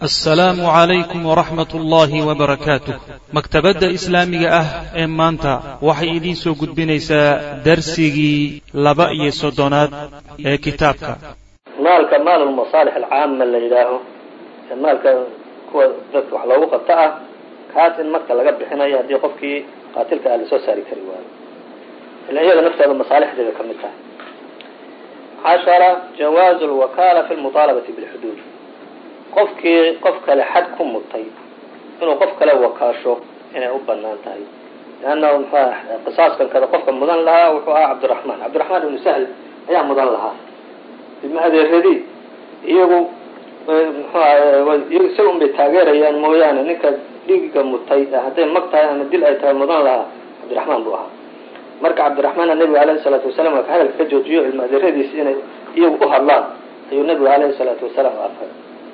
assalaamu calaykum waraxmat ullaahi wabarakaatuh maktabadda islaamiga ah ee maanta waxay idiin soo gudbinaysaa darsigii laba iyo soddonaad ee kitaabka maalka maalulmasaalix alcaama la yidhaaho ee maalka kuwa dadka wax loogu qabto ah kaas in marka laga bixinayo haddii qofkii qaatilka ah lasoo saari kari waayo ila iyada naftooda masaalixdeeda ka mid tahay cashara jawaazu lwakaala fi lmuطaalabati bilxuduud qofkii qof kale xad ku mutay inuu qof kale wakaasho inay u banaan tahay leanna mxua qisaaskan kada qofka mudan lahaa wuxuu ahaa cabdiraxmaan cabdiraxmaan ibnu sahl ayaa mudan lahaa ilma adeeradii iyagu mxu isaga un bay taageerayaan mooyaane ninka dhiiga mutay hadday mag tahay ama dil ay tahay mudan lahaa cabdiraxmaan buu ahaa marka cabdiraxmaanna nebiga alayhi salaatu wasalaam waa ka hadalka ka joojiyo ilma adeeradiisi inay iyagu u hadlaan ayuu nebigu alayhi salaatu wasalaam afay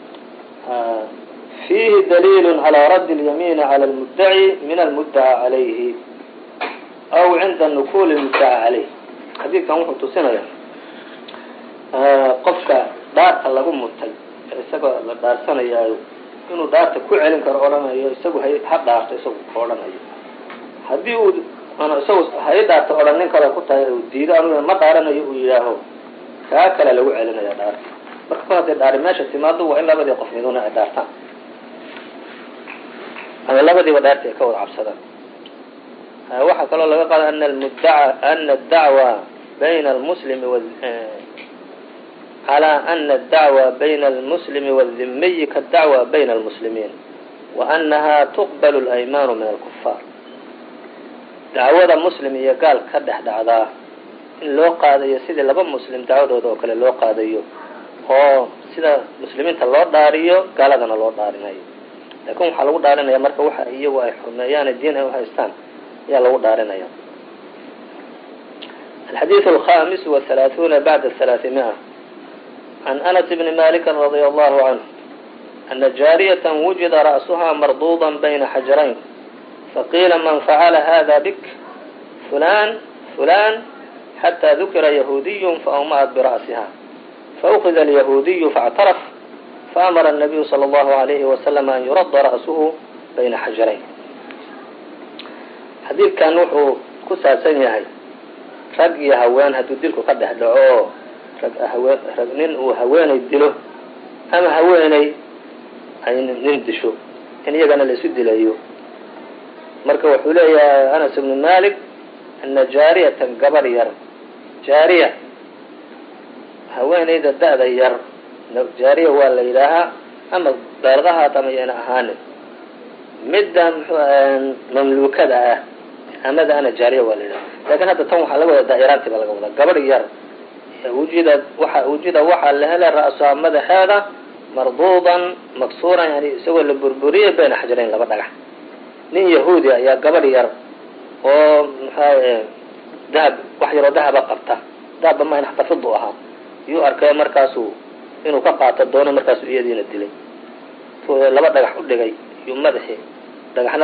fiihi daliil calى radd اlyamiin calى اlmuddaci min almuddaca calayhi aw cinda nukul اlmuddaca calayh xadiidkan wuxuu tusinaya qofka dhaarta lagu mutay ee isagoo la dhaarsanayaayo inuu dhaarta ku celin karo odhanayo isagu ha dhaarto isagu odhanayo haddii uu isagu hay dhaarta odhanin karo ku tahay uu diido aniguna ma dhaaranayo uu yidhaaho kaa kale lagu celinaya dhaarta marka ku hadday dhaari meesha timaado waa in labadii qof miduna ay dhaartaan ama labadiiba dhaarti ay ka wada cabsadaan waxaa kaloo laga qaada ana muddaca ana adacwa bayna almuslimi calى ana adacwa bayna almuslimi wاldimiyi kaadacwa bayna almuslimiin wa anaha tuqbal اlaymaanu min alkufaar dacwada muslim iyo gaal ka dhex dhacdaa in loo qaadayo sidii laba muslim dacwadooda oo kale loo qaadayo oo sida muslimiinta loo dhaariyo gaaladana loo dhaarinayo lakin waxaa lagu dhaarinaya marka waxa iyagu ay xurmeeyaan diin ay uhaystaan ayaa lagu dhaarinaya alxadiiث alhamis وaثalaaثuuna bacda ثalaaثimia can anas bni maliki radi allahu canhu ana jaariyat wujida ra'suha marduuda bayna xajarayn faqiila man facala hada bik fulan fulan xatى dukira yahuudiy faawma'at bira'siha faأkida alyahuudiyu faاctaraf faamara الnabiyu salى اllahu عalayhi wasalam an yurada ra'suhu bayna xajarayn xadiidkan wuxuu ku saabsan yahay rag iyo haween hadduu dilku ka dhex dhaco rag haween rag nin uu haweenay dilo ama haweeney ay nin disho in iyagana la isu dilayo marka wuxuu leeyahay anas ibnu malik ana jaariyatan gabar yar jaariya haweenayda da-da yar jaariya waa la yidhaahaa ama beelqahaat ama yana ahaanin midda mamluukada ah amada ana jaariya waa la yidhaha lakin hadda tan waxaa laga wada daa'iraantii baa laga wadaa gabadh yar wujida waa wujida waxaa la helay ra'suha madaxeeda marduudan maksuuran yani isagoo la burburiyay bayna xajarayn laba dhagax nin yahuudi ayaa gabadh yar oo maxaa dahab wax yaroo dahaba qabta dahabba ma xataa fidu ahaa yuu arkay markaasuu inuu ka qaato doono markaasuu iyadiina dilay laba dhagax u dhigay yuu madaxii dhagaxna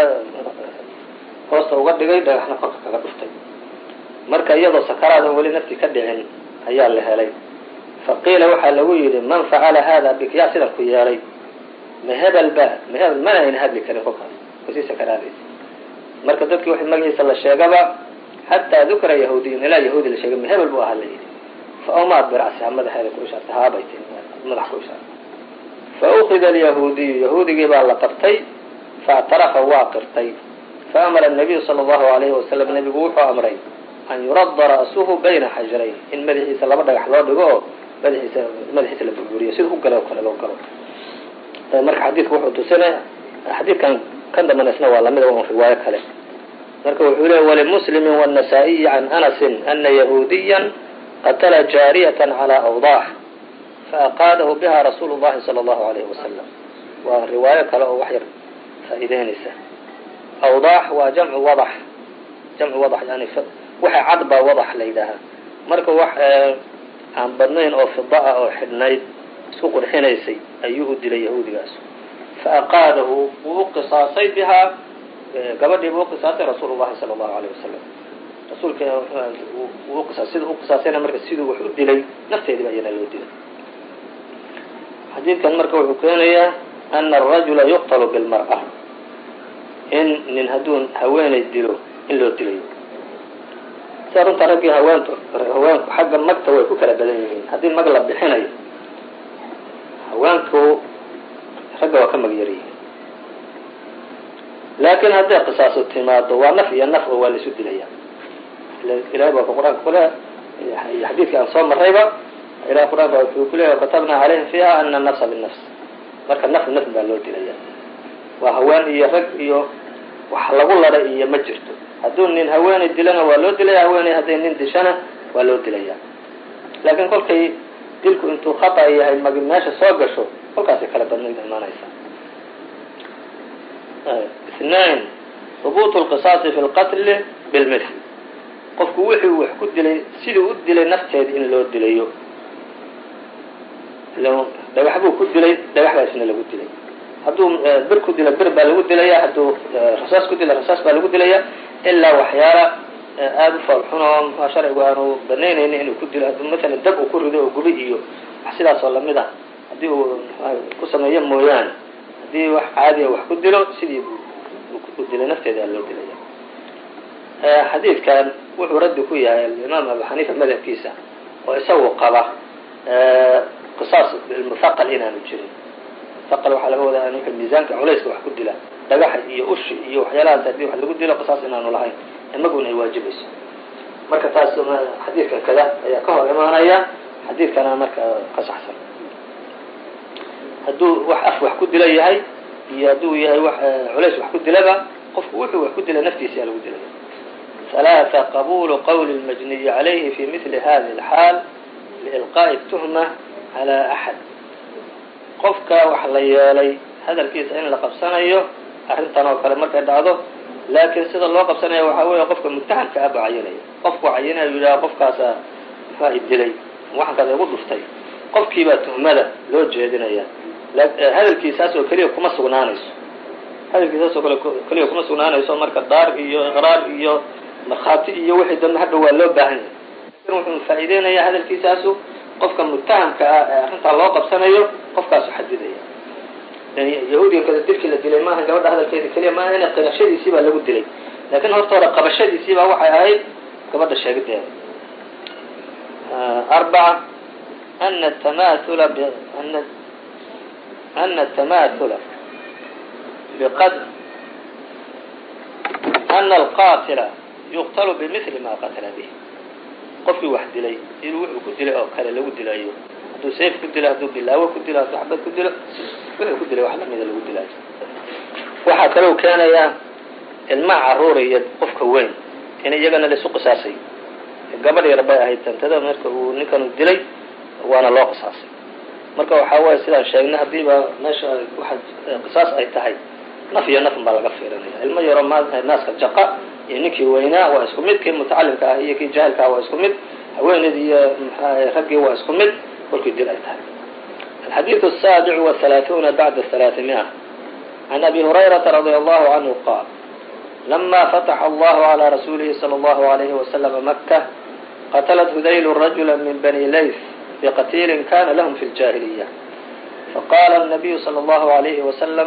hoosta uga dhigay dhagaxna korka kaga dhuftay marka iyadoo sakaraad oo weli naftii ka dhicin ayaa la helay faqiila waxaa lagu yidhi man facala hada bik yaa sidan ku yeelay ma hebel ba ma hebel mana ayna hadli karin kolkaas kusii sakaraadaysa marka dadkii wax magaciisa la sheegaba xataa dukira yahuudiyun ilaa yahuudi la sheegay ma hebel buu ahaa la yidhi faawmaad biracsiha madaxeeda ku ishaartay haabay tii madax ku ishaartay faukida alyahuudiyu yahuudigii baa la qabtay faاctarafa waa qirtay faamara الnabiyu salى اllahu alayhi wasalam nebigu wuxuu amray an yuradda ra'suhu bayna xajarayn in madaxiisa laba dhagax loo dhigo oo madaxiisa madaxiisa la burburiyo sida u galo o kale loo galo marka xadiidku wuxuu tusinaya xadiidkan kan dambanaysna waa lamida un riwaayo kale marka wuxuu leey walimuslimi wالnasaa-iyi can anasi ana yahuudiya qatla jaariyaة calى awdax faaqaadahu biha rasuulu llahi salى اllahu alayhi wasalam waa riwaayo kale oo wax yar faa'iideynaysa awdax waa jamcu wadax jamcu wadax yani waxa cad baa wadax la yidhaahaa marka wax aan badnayn oo fida ah oo xidhnayd isku qurxinaysay ayuu u dilay yahuudigaas faaqaadahu wuu u qisaasay bihaa gabadhii buu uqisaasay rasuulu llahi sala allahu alayh wasalam rasuulka sida uqisaasayna marka siduu wax u dilay nafteediiba iyana loo dilay xadiidkan marka wuxuu keenayaa ana arajula yuqtalu bilmar'a in nin hadduu haweenay dilo in loo dilayo sida runta raggii haweentu haweenku xagga magta way ku kala badan yihiin haddii mag la bixinayo haweenku ragga waa ka mag yar yihiin laakiin hadday qisaasu timaado waa naf iyo naf oo waa laisu dilaya ilahay baa qur-aanka kule iyo xadiidkii aan soo marrayba ilahay qur-aanka wuxuu ku leeyahy katabna calayhim fiiha ana nafsa binafs marka naf naf baa loo dilaya waa haween iyo rag iyo wax lagu ladha iyo ma jirto hadduu nin haweeney dilana waa loo dilaya haweeney hadday nin dishana waa loo dilaya laakiin kolkay dilku intuu khata yahay magi meesha soo gasho kolkaasay kala badnayd imaanaysa اثنين ثبوت القصاص في الqتل بالmثل qofku wixii wax ku dilay sidii u dilay nafteeda in loo dilayo dhagax buu ku dilay dhagaxdaasna lagu dilay hadduu bir ku dilo bir baa lagu dilaya hadduu rasaas ku dilo rasaas baa lagu dilaya ilaa waxyaala aada u foolxun oo sharcigu aanu banaynayni inuu ku dilo hadduu masalan dab uu ku rido oo gubi iyo wax sidaas oo lamid ah haddii uu ku sameeyo mooyaane haddii wax caadiya wax ku dilo sidii u dilay nafteeda loo dilaya xadiidkan wuxuu raddi ku yahay alimaam abu xaniifa madhabkiisa oo isagu qaba qisaas muthaqal inaanu jirin muthaqal waxaa laga wadaa ninka miisaanka culayska wax ku dila dhagaxa iyo ushi iyo waxyaalahaas haddii wax lagu dilo qisaas inaanu lahayn imaguna ay waajibayso marka taas xadiidkan kada ayaa ka hor imaanaya xadiidkana marka ka saxsan hadduu wax af wax ku dila yahay iyo hadduu yahay wax culays wax ku dilaba qofku wuxuu wax ku dila naftiisa lagu dilaya ثلاثة قبول qول المجني عليه في مثل هذه الحاal لإلقاء التهمة على أحد qofka wax la yeelay hadalkiisa in la qabsanayo arrintan oo kale markay dhacdo laakiin sida loo qabsanaya waxaa weeye qofka mutahamka aba cayinaya qofku cayinaya yidhaha qofkaasa muxua dilay waxankaas igu dhuftay qofkiibaa tuhmada loo jeedinaya hadalkiisaas oo keliya kuma sugnaanayso hadalkiisaas oo kale keliya kuma sugnaanayso marka daar iyo iqraar iyo markhaati iyo wixii dambe hadha waa loo baahan yahay lakin wuxuu faa'iideynaya hadalkiisaasu qofka mutahamka ah ee arrintaa loo qabsanayo qofkaasu xadidaya yahuudiga kada dilkii la dilay maaha gabadha hadalkeeda keliya maaha ina qirashadiisii baa lagu dilay laakiin horta hore qabashadiisii baa waxay ahayd gabadha sheegideeda arbaca ana tamathula ana ana atamathula biqadr ana alqatila yuqtalu bimili ma qatala bih qofkii wax dilay inuu wuxuu ku dilay oo kale lagu dilayo hadduu sayf ku dilo hadduu bilaawo ku dilo hadduu xabad ku dilo wuxuu ku dilay wax lamida lagu dilaayo waxaa kaloo keenayaa ilma caruuriya qofka weyn in iyagana laisu qisaasay gabadh yar bay ahayd tantada marka uu ninkanu dilay waana loo qisaasay marka waxaa waaya sidaan sheegnay haddiiba meesha waxa qisaas ay tahay naf iyo nafn baa laga fiirinaya ilmo yaroo naaska jaqa iyo ninkii weynaa waa isku mid kii mutacalimka ah iyo kii jaahilka ah waa isku mid haweeneydii iyo mxua raggii waa isku mid kolkii dil ay tahay alxadiidu الsaabic وaثalaaثuuna bacda ثalaaثimiئة عan abi hurayrata radي allahu canhu qaal lama fataxa allahu عalى rasuulihi slى اllahu عalayhi waslama maka qatalat hudayl rajula min bani layth biqatiilin kana lahm fi اljahiliya faqala الnabiyu slى اllahu عalayhi waslm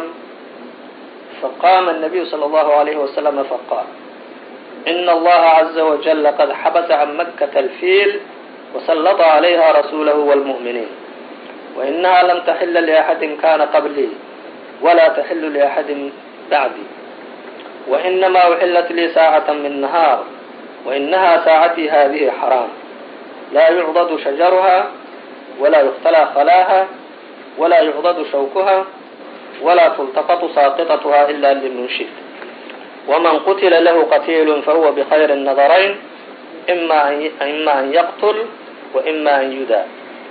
faqama الnabiyu slى اllahu عalayhi waslama faqaal in allaha عaza wajل qad xabasa can makata alfiil وsلط عlayha rasuulahu wاlmuؤminiin وإnaha lam taxila لأxadi kana qablii wla taxilu لأxadi bacdii وإnama uxilat lii saacaة min نahaar وإnaha saacatii hadihi xaraam laa yucdad shajaruha wla yuqtlى khalaaha wla yucdad shawkuha wla tultaqط saaqiطaتha ila limunshid وman qutila lahu qatiil fahuwa bkhayr النadarayn ima an yaqtl وإma an yudaa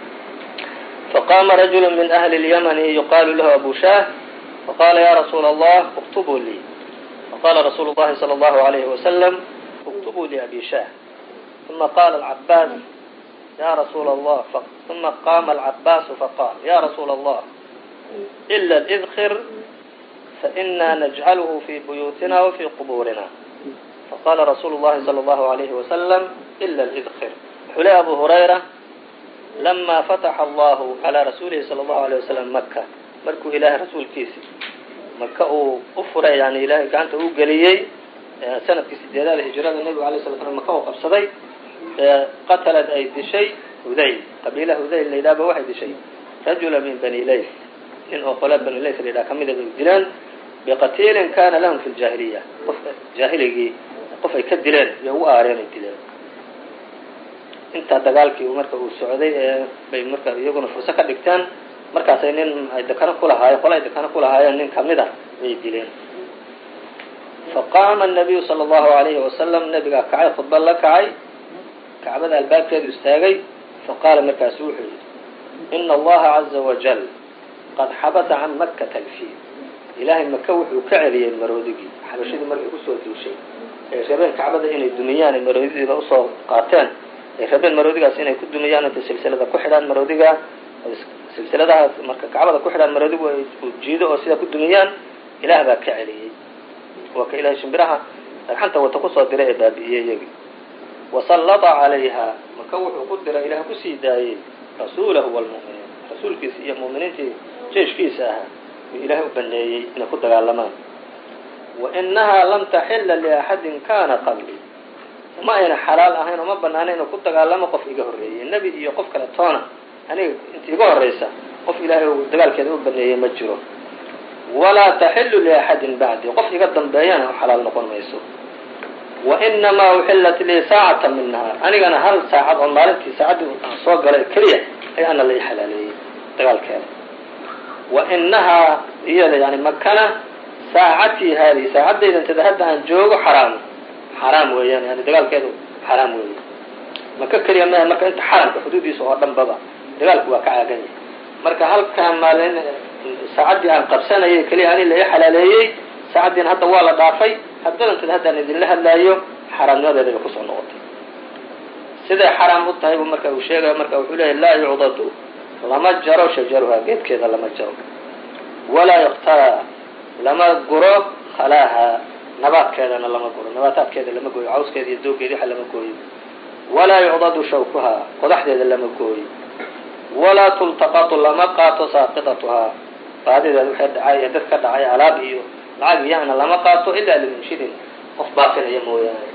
faqama rajul min أhli الymn yuqalu lahu abu shah faqala ya rasuula الlah اktbuu lii faqala rasuulu الlahi slى الlahu عalayh waslm اktbuu liabi shah ثuma qala الcabaas ya rasuula الlah ثuma qama الcabaasu faqal ya rasuula الlah إla اdkir faإna najcalh fi buyuutina وfi qbuurina faqala rasuulu الlahi slى الlahu عalayhi waslm إla اdkir wuxuu le abu hurayra lama fataxa allahu calaa rasuulihi sala allahu alay wasalam maka markuu ilaahay rasuulkiisi maka uu u furay yani ilaahay gacanta u geliyey sanadkii sideedaada hijrada nebigu alay sala slam maka u qabsaday qatalad ay dishay hudayl qabiilaha hudayl la yidhahba waxay dishay rajula min bani lays nin oo qola bani lays la yidhaha kamida bay dileen biqatiilin kana lahum fi ljaahiliya qof jaahiligii qof ay ka dileen iyo ugu aareen ay dileen intaa dagaalkii marka uu socday ee bay marka iyaguna furso ka dhigteen markaasay nin ay dekano kulahaayeen qola ay dekano kulahaayeen nin kamid a bay dileen faqaama الnabiyu salى اllahu alayhi wasalam nabigaa kacay khudba la kacay kacbada albaabkeedu istaagay faqaala markaasu wuxuu yidhi ina allaha caza wajal qad xabasa can makata alfiil ilaahay maka wuxuu ka celiyey maroodigii xabashadii markay kusoo duushay ay rabeen kacbada inay dumiyaan ay maroodidiiba usoo qaateen ay rabeen maroodigaas inay ku dumiyaan intay silsilada ku xidhaan maroodiga silsiladahaas marka kacbada ku xidhaan maroodigu ay jiido oo sidaa ku dumiyaan ilaah baa ka celiyey waa ka ilahay shimbiraha dhagxanta wata kusoo diray ee baabi'iyey iyagii wasallada calayha maka wuxuu ku diray ilaah kusii daayey rasuulahu wlmu'miniin rasuulkiisa iyo mu'miniintii jeeshkiisa ahaa uu ilaahay u baneeyey inay ku dagaalamaan wa inahaa lam taxila liaxadin kana qabli ma ayna xalaal ahayn oo ma banaana inuu ku dagaalamo qof iga horreeyey nebi iyo qof kale toona aniga inta iga horreysa qof ilaahay uu dagaalkeeda u baneeyey ma jiro walaa taxilu liaxadin bacdi qof iga dambeeyana xalaal noqon mayso wa inamaa uxillat lii saacata min nahaar anigana hal saacad oo maalintii saacaddii aan soo galay keliya ayaana la ii xalaaleeyey dagaalkeeda wa inahaa iyada yani makana saacatii haadihi saacadayda intada hadda aan joogo xaraam xaraam weeyaan yani dagaalkeedu xaraam weeye maka keliya ma marka inta xaramka xuduudiisa oo dhan baba dagaalku waa ka caagan yahay marka halkaa maalin saacaddii aan qabsanayay keliya ani la ii xalaaleeyey saacaddiina hadda waa la dhaafay haddadantada haddaan idinla hadlaayo xaaraamnimadeeda bay kusoo noqotay siday xaraam u tahay buu marka uu sheegaya marka wuxuu leeyahy laa yucdadu lama jaro shajaruha geedkeeda lama jaro walaa yuqtaa lama guro khalaaha nabaadkeedana lama guro nabaataadkeeda lama gooyo cawskeeda iyo doogeeda waxa lama gooyo walaa yucdadu shawkuha qodaxdeeda lama gooyo walaa tultaqatu lama qaato saaqidatuhaa baadideeda waxay dhacay ee dad ka dhacay alaab iyo lacag iyana lama qaato ilaa limunshidin qof baafinaya mooyaane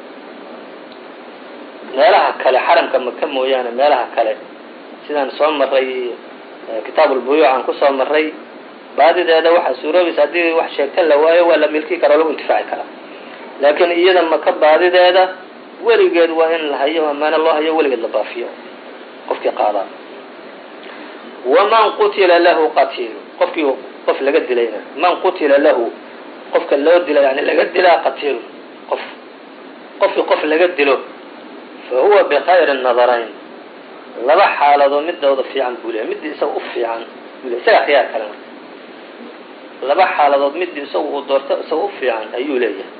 meelaha kale xaramka maka mooyaane meelaha kale sidaan soo maray kitaab ulbuyuuc aan kusoo maray baadideeda waxaa suuroobaysa haddii wax sheegta la waayo waa la milki kara o lagu intifaaci karaa laakiin iyada maka baadideeda weligeed waa in la hayo amaano loo hayo weligeed la baafiyo qofkii qaadaa waman qutila lahu qatiilu qofkii qof laga dilayna man qutila lahu qofka loo dila yani laga dilaa qatiilu qof qofkii qof laga dilo fa huwa bikayri nadarayn laba xaaladood midooda fiican buu leeyahy midii isaga u fiican buu leey isagaa khiyaar kale marka laba xaaladood midii isagu uu doorto isaga u fiican ayuu leeyahay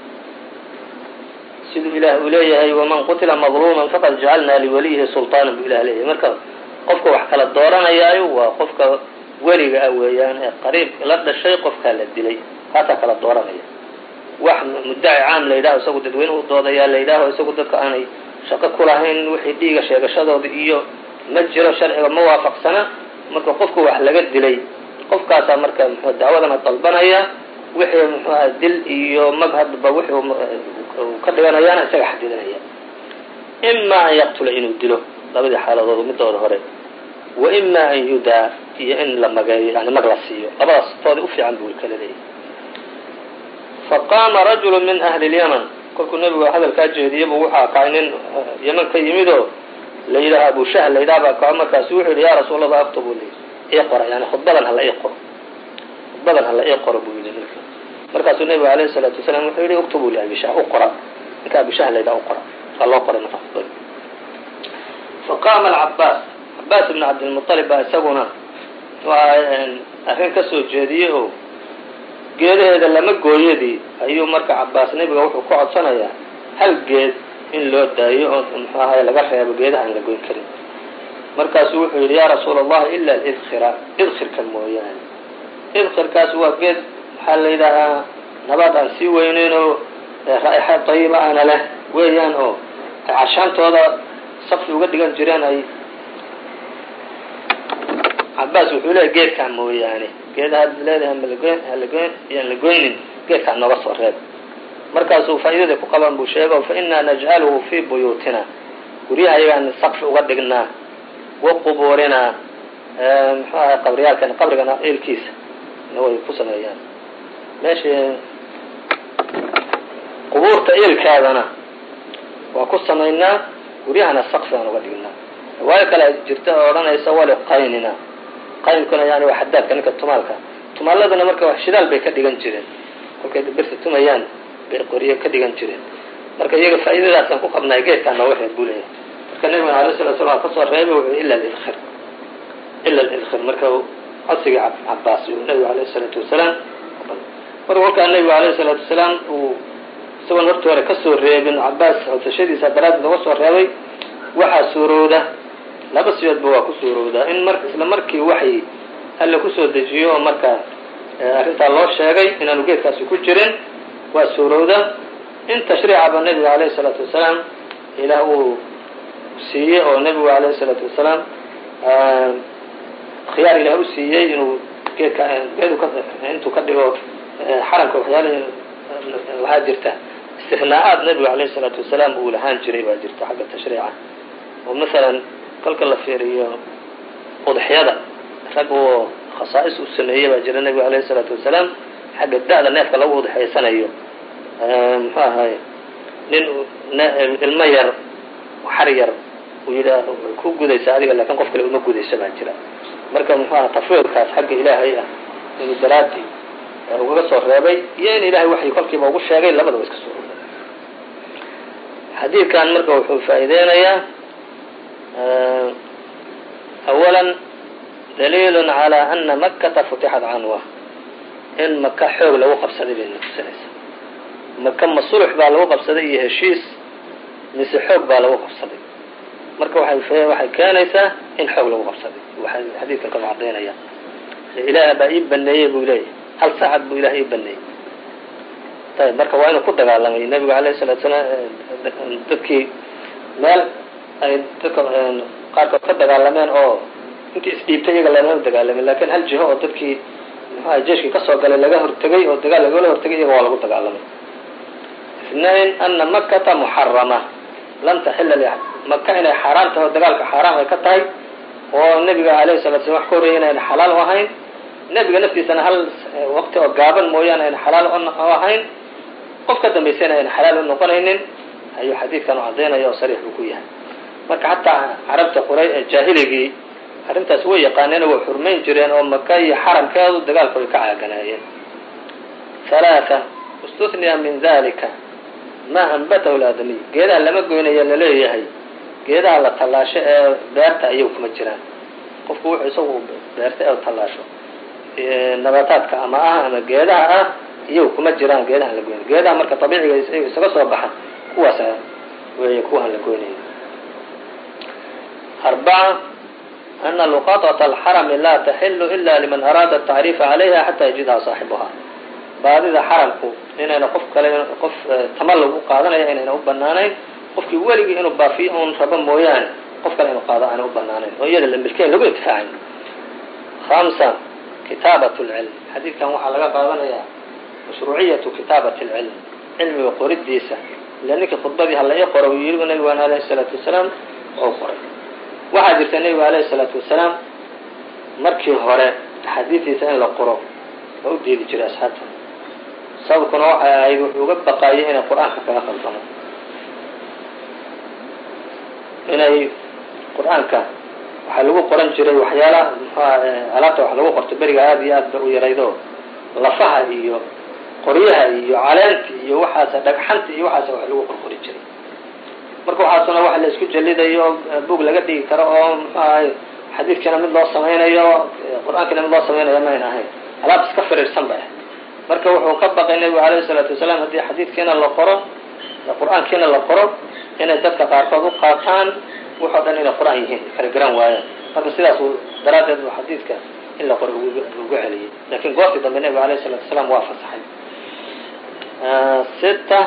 siduu ilaah uu leeyahay waman qutila madluuman faqad jacalnaa liwaliyihi sulطaanan buu ilah leeyahay marka qofka wax kala dooranayaayo waa qofka weliga ah weeyaan ee qariib la dhashay qofkaa la dilay kaasaa kala dooranaya wax muddaci caam la yidhaho isagu dadweynuhu doodayaa la yidhaaho isagu dadka aanay shaqo ku lahayn wixii dhiiga sheegashadooda iyo ma jiro sharciga ma waafaqsana marka qofka wax laga dilay qofkaasaa marka mxu dacwadana dalbanaya wixii muxuuha dil iyo mag hadba wixi ka dhiganayaana isaga xadidinaya ima an yaqtula inuu dilo labadii xaaladood midooda hore wa ima an yudaa iyo in la mageeyo yani mag la siiyo labadaas toodi u fiican buu kala leeyahy faqaama rajulu min ahli lyaman kolkuu nebigu hadalkaa jeediyabuu waxaa kacay nin yaman ka yimid oo la yidhaaha abu shahl la yidhaha baa kaco markaasu wuxuu yidhi ya rasuul allah aktubu li ii qora yani khudbadan hala ii qoro khudbadan hala ii qoro buu yidhi ninka markaasuu nebigu alayhi salaatu wasalaam wuxuu yidhi uktubu li abi shah u qora ninka abi shah la yidhaha u qora waa loo qoray marka khudbada faqaama alcabaas cabaas ibn cabdilmuطalib baa isaguna arrin ka soo jeediyey oo geedaheeda lama gooyadii ayuu marka cabaas nebiga wuxuu ku codsanayaa hal geed in loo daayo oo muxuu ahay laga reebo geedaha aan la goyn karin markaasuu wuxuu yidhi yaa rasuula allahi ila lidkhira idkhirka mooyaane idkhirkaas waa geed waxaa la yidhaahaa nabaad aan sii weyneyn oo raa'ixa dayiba ana leh weeyaan oo ay cashaantooda safi uga dhigan jireen ay cabaas wuxuu leeyahy geedkaa mooyaane geedaha ad leedahay malagoyn halagoyn yaan la goynin geedkaa nooga soo reeb markaasuu faa'iidada ku qaban buu sheego fa inaa najcaluhu fii buyuutina guryaha ayagaan saqfi uga dhignaa wa qubuurinaa muxuu ahay qabriyaalkan qabrigana eelkiisa way ku sameeyaan meesha qubuurta eelkaadana waa ku samaynaa guryahana saqfi aan uga dhignaa riwaayo kale jirta oo odhanaysa wali qaynina qaynkuna yani waa xadaadka ninka tumaalka tumaaladuna marka shidaal bay ka dhigan jireen kolkay birta tumayaan bay qoryo ka dhigan jireen marka iyaga faa'iidadaasaan ku qabnay geedkaa nooga reeb buu leeyahay marka nabigana alay sala slam kasoo reebay wuxuu ila lilkhir ila lilkhir marka codsigii cabaas uu nabigu alayh isalaatu wasalaam marka kolkaa nabigu alayh isalaatu wasalaam uu isagoon horta hore kasoo reebin cabaas codsashadiisa daraaddeed nooga soo reebay waxaa suurowda laba siyoodba waa ku suurowdaa in mar isla markii waxay alle kusoo dejiyo oo marka arrintaa loo sheegay inaanu geedkaasi ku jirin waa suurowda in tashriicaba nebiga alayh isalaatu wasalaam ilaah uu siiyey oo nebigu alayh isalaatu wasalaam khiyaar ilaah u siiyey inuu geedka geedu ka intuu ka dhigo xaramka waxyaala lahaa jirta istifnaa-aad nebigu alayh isalaatu wasalaam uu lahaan jiray baa jirta xagga tashriica oo masalan kolka la fiiriyo udxyada rag oo khasaa'is u sameeyey baa jira nebigu alayh isalaatu wasalaam xagga da-da neefka lagu udxaysanayo muxuu ahay nin ilmo yar xar yar uu yidhaah ku gudaysa adiga laakiin qof kale uma gudayso baa jira marka muxuu aha tafwiilkaas xagga ilaahay ah inuu daraadi ugaga soo reebay iyo in ilaahay waxay kolkiiba ugu sheegay labadaba iska soo oga xadiidkan marka wuxuu faa'iideynayaa awalan daliil calى ana makata futixat canwa in maka xoog lagu qabsaday bay natusinaysaa maka ma sulux baa lagu qabsaday iyo heshiis mise xoog baa lagu qabsaday marka waxay waxay keenaysaa in xoog lagu qabsaday waxay xadiidkan kama cadaynaya ilaah baa ii baneeyey buu leeyahy hal saacad buu ilaah ii baneeyey ayb marka waa inuu ku dagaalamay nebigu alayh salatu salaam dadkii meel ay dadka qaarkood ka dagaalameen oo intii isdhiibtay iyaga lagama dagaalamin lakin hal jiho oo dadkii muxuaha jeeshkii kasoo galay laga hortegay oo dagaal lagala hortegay iyaga waa lagu dagaalamay اثnain ana makata muxarama lam taxila li maka inay xaaraam tahay oo dagaalka xaaraam ay ka tahay oo nebiga alayhi salatu slam wax ka horreeyay inayna xalaal u ahayn nebiga naftiisana hal waqti oo gaaban mooyaane ayna xalaal u ahayn qof ka dambaysayna ayna xalaal u noqonaynin ayuu xadiidkan u cadaynaya oo sariix uu ku yahay marka xataa carabta quray jaahiligii arrintaas way yaqaaneen oo way xurmayn jireen oo maka iyo xaramkeedu dagaalka way ka caaganaayeen halaaa istuniya min dalika maa anbatahu laadamiy geedaha lama goynaya laleeyahay geedaha la tallaasho ee beerta ayagu kuma jiraan qofku wuxuu isagu beerta ee tallaasho nabaataadka ama ah ama geedaha ah iyagu kuma jiraan geedaha la goynay geedaha marka abiiciga isaga soo baxa kuwaas wey kuwaan la goynaya arbaca ana luqaطaة alxarami laa taxilu ila liman araada atacriifa calayha xataa yajidha saaxibuha baadida xaramku inayna qof kale qof tamalug u qaadanaya inayna u banaanayn qofkii weligii inuu baafiyo un rabo mooyaane qof kale inuu qaado aana u banaanayn oo iyada la milkeyn lagu intifaacayn hamsa kitaabat lcilm xadiidkan waxaa laga qaadanayaa mashruuciyatu kitaabat lcilm cilmiga qoridiisa ila ninkii khudbadii hala ii qoro uu yidhi nabigaan alayhi salaatu wasalaam oo qoray waxaa jirta nebigu alayhi salaatu wasalaam markii hore axaadiidiisa in la qoro oo u diidi jiray asxaabta sababkuna waxay ahayd wuxuu uga baqaayay inay qur-aanka kaga khaldamo inay qur-aanka waxaa lagu qoran jiray waxyaalaha muxuha alaabta wax lagu qorto beriga aada iyo aad ba u yaraydo lafaha iyo qoryaha iyo caleenta iyo waxaas dhagxanta iyo waxaas wax lagu qorqori jiray marka waxaasuna waxa la isku jalidayo bug laga dhigi karo oo muxuu ahay xadiidkiina mid loo samaynayo qur-aankiina mid loo samaynayo mayna ahayn alaab iska firiirsan ba ah marka wuxuu ka baqay nebigu alayhi salaatu wasalaam haddii xadiidkiina la qoro qur-aankiina la qoro inay dadka qaarkood u qaataan waxoo dhan inay qur-aan yihiin kala garan waayaan marka sidaas daraaddeed uu xadiidka in la qoro ugu celiyey lakin goortii dambe nebigu alayhi salatu wasalaam waa fasaxay sita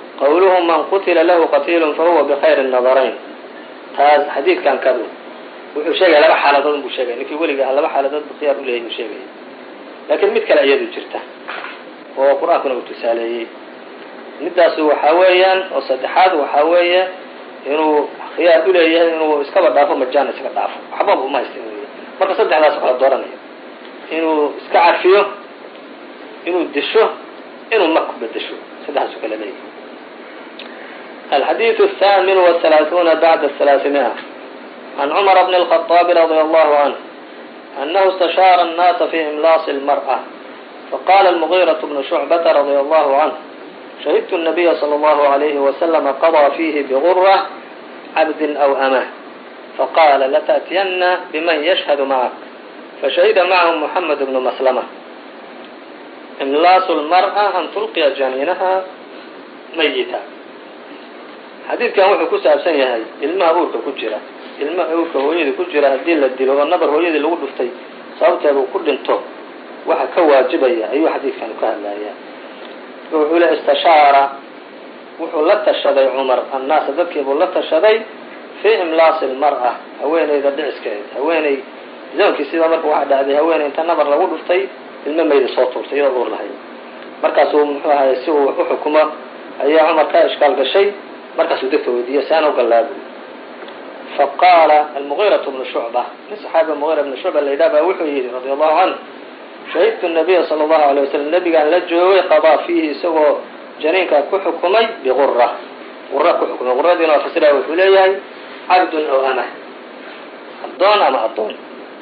qawluhu man qutila lahu qatiilun fahuwa bkhayr الnadarayn taas xadiidkan kadu wuxuu sheegaya laba xaaladood buu sheegaya ninkii weliga aha laba xaaladood bu khiyaar uleeyahy buu sheegaya laakiin mid kale iyadu jirta oo qur-aankuna uu tusaaleeyey midaasu waxaa weeyaan oo saddexaad waxaa weeye inuu khiyaar uleeyahay inuu iskaba dhaafo majaan iska dhaafo waxbaba uma haysta marka saddexdaas kala dooranaya inuu iska cafiyo inuu disho inuu mak ku bedesho saddexdaasu kala leeyahay الحديث الثامن والثلاثون بعد الثلاثمائة عن عمر بن الخطاب رضي الله عنه أنه استشار الناس في إملاص المرأة فقال المغيرة بن شعبة رضي الله عنه شهدت النبي صلى الله عليه وسلم قضى فيه بغرة عبد أو أمه فقال لتأتين بمن يشهد معك فشهد معهم محمد بن مسلمة إملاص المرأة أن تلقي جنينها ميتا xadiidkan wuxuu ku saabsan yahay ilmaha uurka ku jira ilmaha uurka hooyadii ku jira haddii la dilo oo nabar hooyadii lagu dhuftay sababteeda uu ku dhinto waxa ka waajibaya ayuu xadiidkan ka hadlayaa wuxuu le istashaara wuxuu la tashaday cumar annaasa dadkiibuu la tashaday fii imlaasi lmar'a haweeneyda dhiciskeeda haweeney zamankii sidaa marka waxaa dhacday haweeney inta nabar lagu dhuftay ilmo mayda soo tuurtay iyadoo uur lahayd markaasuu muxuu ahay si uu wax u xukumo ayaa cumar ka ishkaal gashay markaasuu dadka weydiiyey saan u gallaabu faqaala almugiiraة bnu shucba nin saxaabiga mugira bnu shucba la yidhah baa wuxuu yidhi radi allahu canhu shahidtu nabiya sala allahu alay wasalam nebigaan la joogay qadaa fiihi isagoo janiinkaa ku xukumay biqura qura ku xukumay quradiina waa fasiraya wuxuu leeyahay cabdun aw amah addoon ama addoon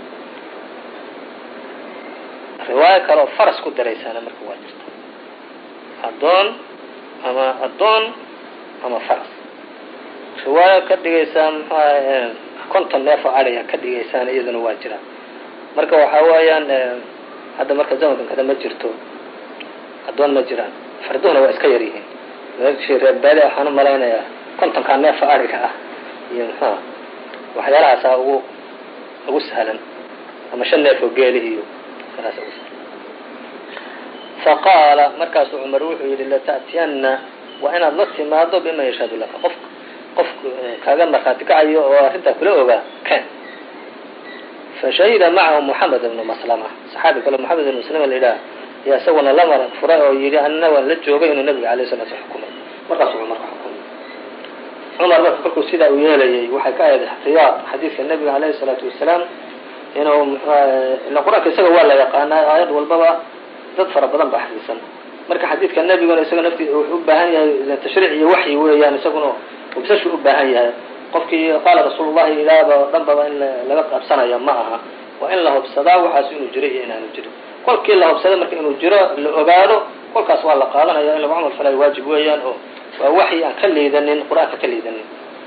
riwaayo kale oo faras ku daraysaana marka waa jirta addoon ama addoon ama faras riwaayo ka dhigaysaan mxuaha konton neef oo adhiga ka dhigaysaan iyaduna waa jiraan marka waxaa weeyaan hadda marka zamankan kada ma jirto addoon ma jiraan farduhuna waa iska yar yihiin meeshii reerbaadi waxaan u malaynayaa kontonkaa neefa adhiga ah iyo mxuha waxyaalahaasaa ugu ugu sahlan ama shan neef oo geeli iyo kalaas ugu sahlan faqaala markaasuu cumar wuxuu yidhi lata'tiyanna waa inaad la timaado bima yashhadu laka qof qof kaaga markhaati kacayo oo arrintaa kula ogaa ken fashahida macahu moxamed ibnu maslama saxaabi kale moxamed ibnu maslama la yidhaah yaa isaguna la mar furay oo yidhi anna waan la joogay inuu nabiga alay sala sl xukumay markaasuu cumar ka xukumay cumar marka kolkuu sidaa uu yeelayay waxay ka ahayd ixtiyaad xadiidka nabiga alayhi salaatu wasalaam inuu ila qur-aanka isaga waa la yaqaanaa aayad walbaba dad fara badan ba xadiisan marka xadiidka nebiguna isaga naftiisa wuxuu u baahan yahay tashriic iyo waxyi weeyaan isaguna ubsashu u baahan yahay qofkii qaala rasuulu llahi ilaaba oo dhan baba in laga qabsanaya ma aha waa in la hubsadaa waxaas inuu jiro iyo inaanu jirin kolkii la hubsada marka inuu jiro la ogaado kolkaas waa la qaadanaya in lagu camal falay waajib weeyaan oo waa waxyi aan ka liidanin qur-aanka ka liidanin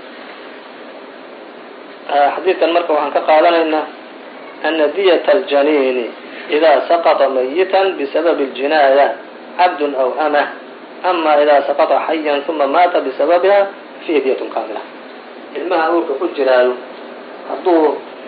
xadiidkan marka waxaan ka qaadanaynaa ana diyata aljaniini idaa saqطa mayitan bisababi اljinaaya cabdun aw amah ama idaa saqطa xayan uma maata bisababiha fihi diyatun kaamila ilmaha uurka ku jiraayo hadduu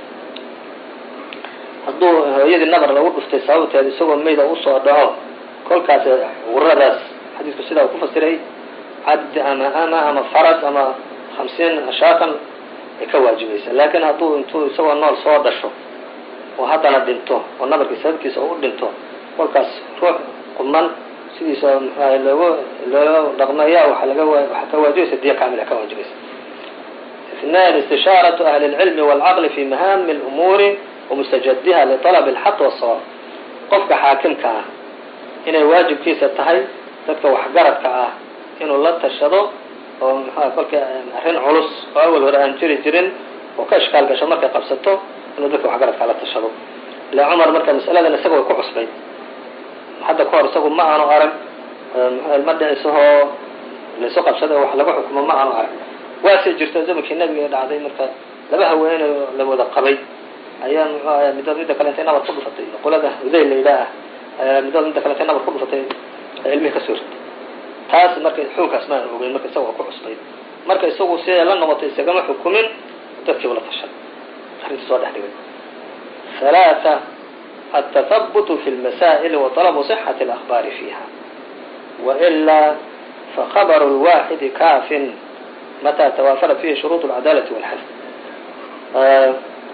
hadduu hooyadii nabar lagu dhuftay sababteed isagoo mayda usoo dhaco kolkaas guradaas xadiidku sidaa uu ku fasiray cabdi ama ama ama faras ama hamsiin shaatan ay ka waajibaysa laakiin hadduu intuu isagoo nool soo dhasho oo haddana dhinto oo nabarkii sababkiisa oo u dhinto kolkaas ruux quman sidiisa mxuaha loogu loo dhaqmaya waa laga waxaa ka waajibaysa diya kaamila ka waajibaysa اثنان استشاaرة أهل العلم والcقل في مhاm الأمور ومsتجدha لطلب الحق والصواب qofka xaakimka ah inay waajibkiisa tahay dadka waxgaradka ah inuu la tashado oo mxua kolka arrin culus oo awal hore aan jiri jirin oo ka ishkaal gasho markay qabsato inuu dadka waxgaradka la tashado ila cumar marka masaladan isaga way ku cusbay hadda ka hor isagu ma aanu arag ilma dhicisahoo laysu qabsada wax laga xukumo ma aanu arag waase jirto zamankii nabiga dhacday marka laba haweeney oo la wada qabay ayaa muxuu ahay midood midda kale intay nabar ku dhufatay qolada udayl la yidhaah midood midda kale intay nabar ku dhufatay ilmihii ka soo ritay taas marka xukunkaas ma aan ogeyn marka isaga waa ku cusbay marka isagu siday la noqotay isagama xukumin dadkiiba la tashay arrinta soo dhex dhigay ثلاثة التثبت في المسائل وطلب صحة الأخبار فيها وإلا فخبر الواحد كاف متى توافرت فيه شروط العدالة والحفظ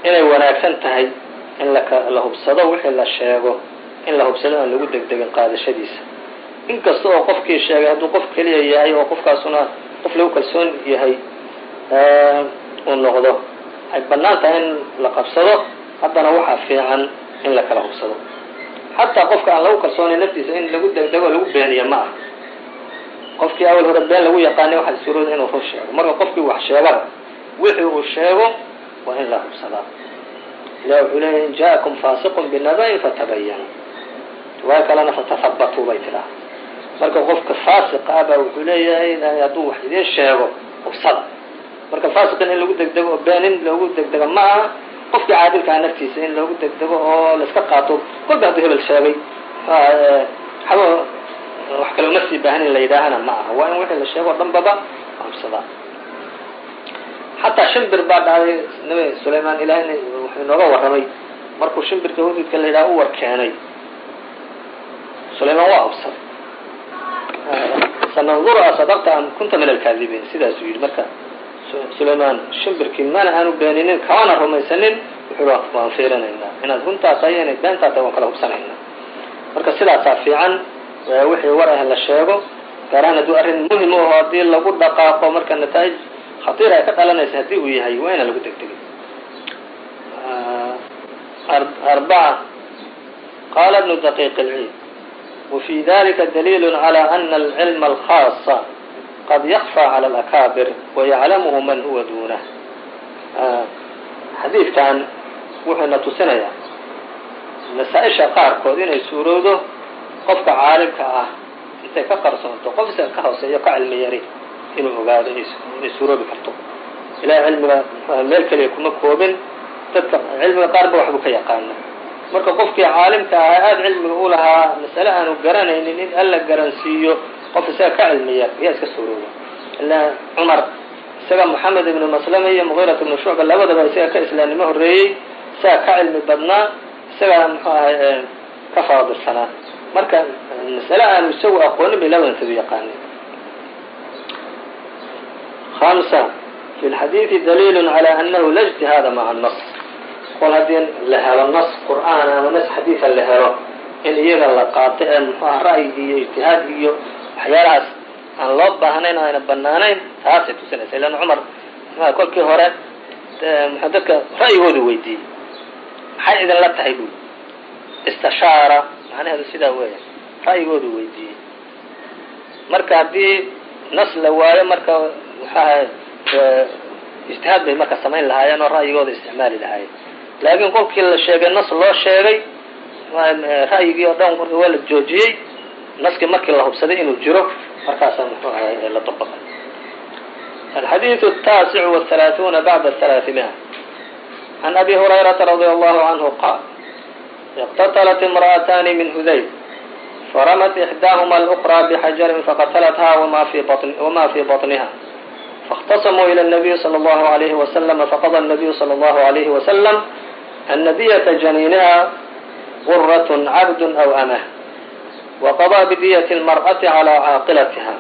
inay wanaagsan tahay in la hubsado wixii la sheego in la hubsado aan lagu degdegin qaadashadiisa inkasta oo qofkii sheegay hadduu qof keliya yahay oo qofkaasuna qof lagu kalsoon yahay uu noqdo ay bannaan tahay in la qabsado haddana waxaa fiican in la kala hubsado xataa qofka aan lagu kalsoonay naftiisa in lagu degdego lagu beeniyo ma ah qofkii awal hore been lagu yaqaanay waxaa suurooda inuu run sheego marka qofkii wax sheegaba wixii uu sheego waa in la hubsadaa ilah wuxuu leeyahy in ja'akum faasiqun binaba'in fatabayanu riwaayo kalena fatahabatuu bay tidhaha marka qofka faasiqa ah baa wuxuu leeyahay hadduu wax idiin sheego hubsada marka faasiqin in lagu degdego oo been in loogu degdego ma aha qofkii caadilkaa naftiisa in loogu degdego oo laiska qaato kolba hadduu hebel sheegay xaba wax kale uma sii baahan in la yidhaahana ma aha waa in wixii la sheego o dhan baba hubsadaa xataa shimbir baa dhacday nabi sulaymaan ilaahayna wuxuu inooga warramay markuu shimbirka hududka la yidhaha u war keenay sulaymaan waa hubsaday sananduru asadaqta am kunta min alkaadibiin sidaasuu yidhi marka sulaymaan shimbirkii mana aanu beeninin kamana rumaysanin wuxuu waan fiirinaynaa inaad runtaa tahay inay beentaa tahay waan kala hubsanaynaa marka sidaasaa fiican wixii war ah la sheego gaar ahaan hadduu arrin muhim aho haddii lagu dhaqaaqo marka nataa'ij khatiir ay ka dhalanaysa haddii uu yahay waa inaan lagu degdegin arbaca qala ibnu daqiiq اlciid wfي dalika daliil عlى ana alcilma alkhaasa qad yakfى calى alakaabir wayaclamuhu man huwa dunah xadiidkan wuxuuna tusinayaa masaa-isha qaarkood inay suurowdo qofka caalimka ah intay ka qarsoonto qof isaga ka hooseeyo ka cilmi yari inuu ogaado inay suuroobi karto ilahay cilmiga meel keliya kuma koobin dadka cilmiga qaarba waxbuu ka yaqaana marka qofkii caalimka ahaa aada cilmiga u lahaa masale aanu garanaynin in alla garansiiyo qof isaga ka cilmi yar ayaa iska suurooba ilaa cumar isaga moxamed ibnu maslama iyo muqiirat ibnu shucba labadaba isaga ka islaamnimo horreeyey isaga ka cilmi badnaa isagaa muxuu ahay ka faadilsanaa marka masale aanu isagu aqoonin bay labadantadu yaqaanin hamsa fi lxadiidi daliil calى anahu la ijtihaada maca nas kol haddii la helo nas qur'aan ama nas xadiida la helo in iyaga la qaato ee muxuu aha ra'yigi iyo ijtihaad iyo waxyaalahaas aan loo baahnayn o ayna banaanayn taasay tusinaysa ilan cumar mxua kolkii hore mxu dadka ra'yigoodu weydiiyey maxay idinla tahay buuli istishaara macnaheedu sidaa weeya ra'yigoodu weydiiyey marka haddii nas la waayo marka waxaaha ijtihaad bay marka samayn lahaayeen oo ra'yigooda isticmaali lahaayeen laakiin kolkii la sheegay nas loo sheegay ra'yigii oo dhan waa la joojiyey naskii markii la hubsaday inuu jiro markaasaa muxuu ahay la dabaqay alxadiiث الtaasic والثaلaaثuuna bعda ثaلaaثimia عan abi هurayraةa radي allahu عanhu qaal اqtatlat imra'atani min hudayl faramat إxdaahma الأkrى bxajarin faqatlatha wma fii baطniha faاkhtasamuu ilى النabiy slى اllahu عalayhi وasلم faqضى النabiyu slى اllahu عalayhi وasلم أna diyة janiiniha غuraة cabd أw amah وqضى bdiyة الmarأaةi عalى caaqilatha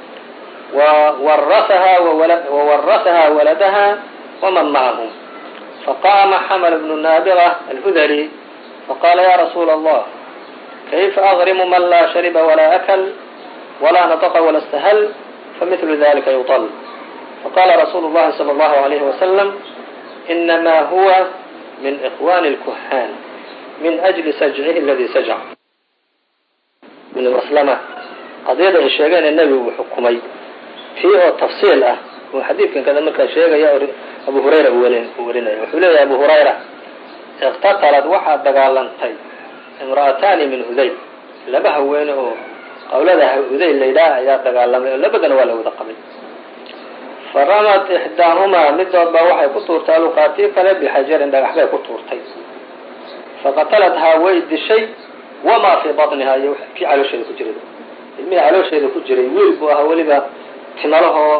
وwaraثha waladha وman macahm faqama xml bn naabغة alhudlي faqala ya rasuula الlah kayfa أغrimu man la shariba wla أkl wla naطqa wla اsthl famثl dalika yuطl faqala rasuulu الlahi slى الlahu عalayh وasلم inama huwa min إkhwani الkuhan min أجli sajcihi اladii sajc ibn maslama qadiyada ay sheegeen ee nebigu uu xukumay tii oo tafsiil ah uu xadiidkan kada markaa sheegaya abu hurayra uu warinaya wuxuu leeyahay abu hurayra iqtatalad waxaa dagaalantay imra'ataani min hudayl laba haweene oo qawlada hudayl laydhaah ayaa dagaalamay oo labadana waa la wada qabay faramat ixdaahumaa midood baa waxay ku tuurtay aluqaatii kale bixajarin dhagax bay ku tuurtay faqatalathaa way dishay wamaa fii baطnihaa iyo kii caloosheeda ku jiray ilmihii caloosheeda ku jiray wiil buu ahaa weliba timalahoo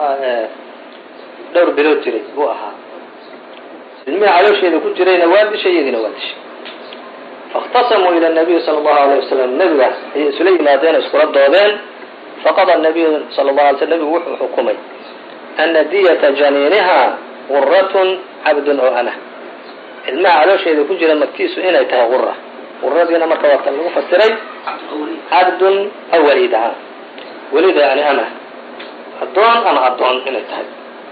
dhowr bilood jiray buu ahaa ilmihii caloosheeda ku jirayna waa dishay iyadiina waa dishay faاkhtasamuu ilى الnabiyi salى الlahu عalيه wasalam nebiga ayay isula yimaadeen iskula doodeen faqada nabiyu sal الlahu alay sl nebigu wuxuu xukumay ana diyata janiiniha gurat cabd oo amah ilmaha caloosheeda ku jira magtiisu inay tahay qura quradiina marka waa kan lagu fasiray cabdun aw waliid ahaa waliida yani ama addoon ama addoon inay tahay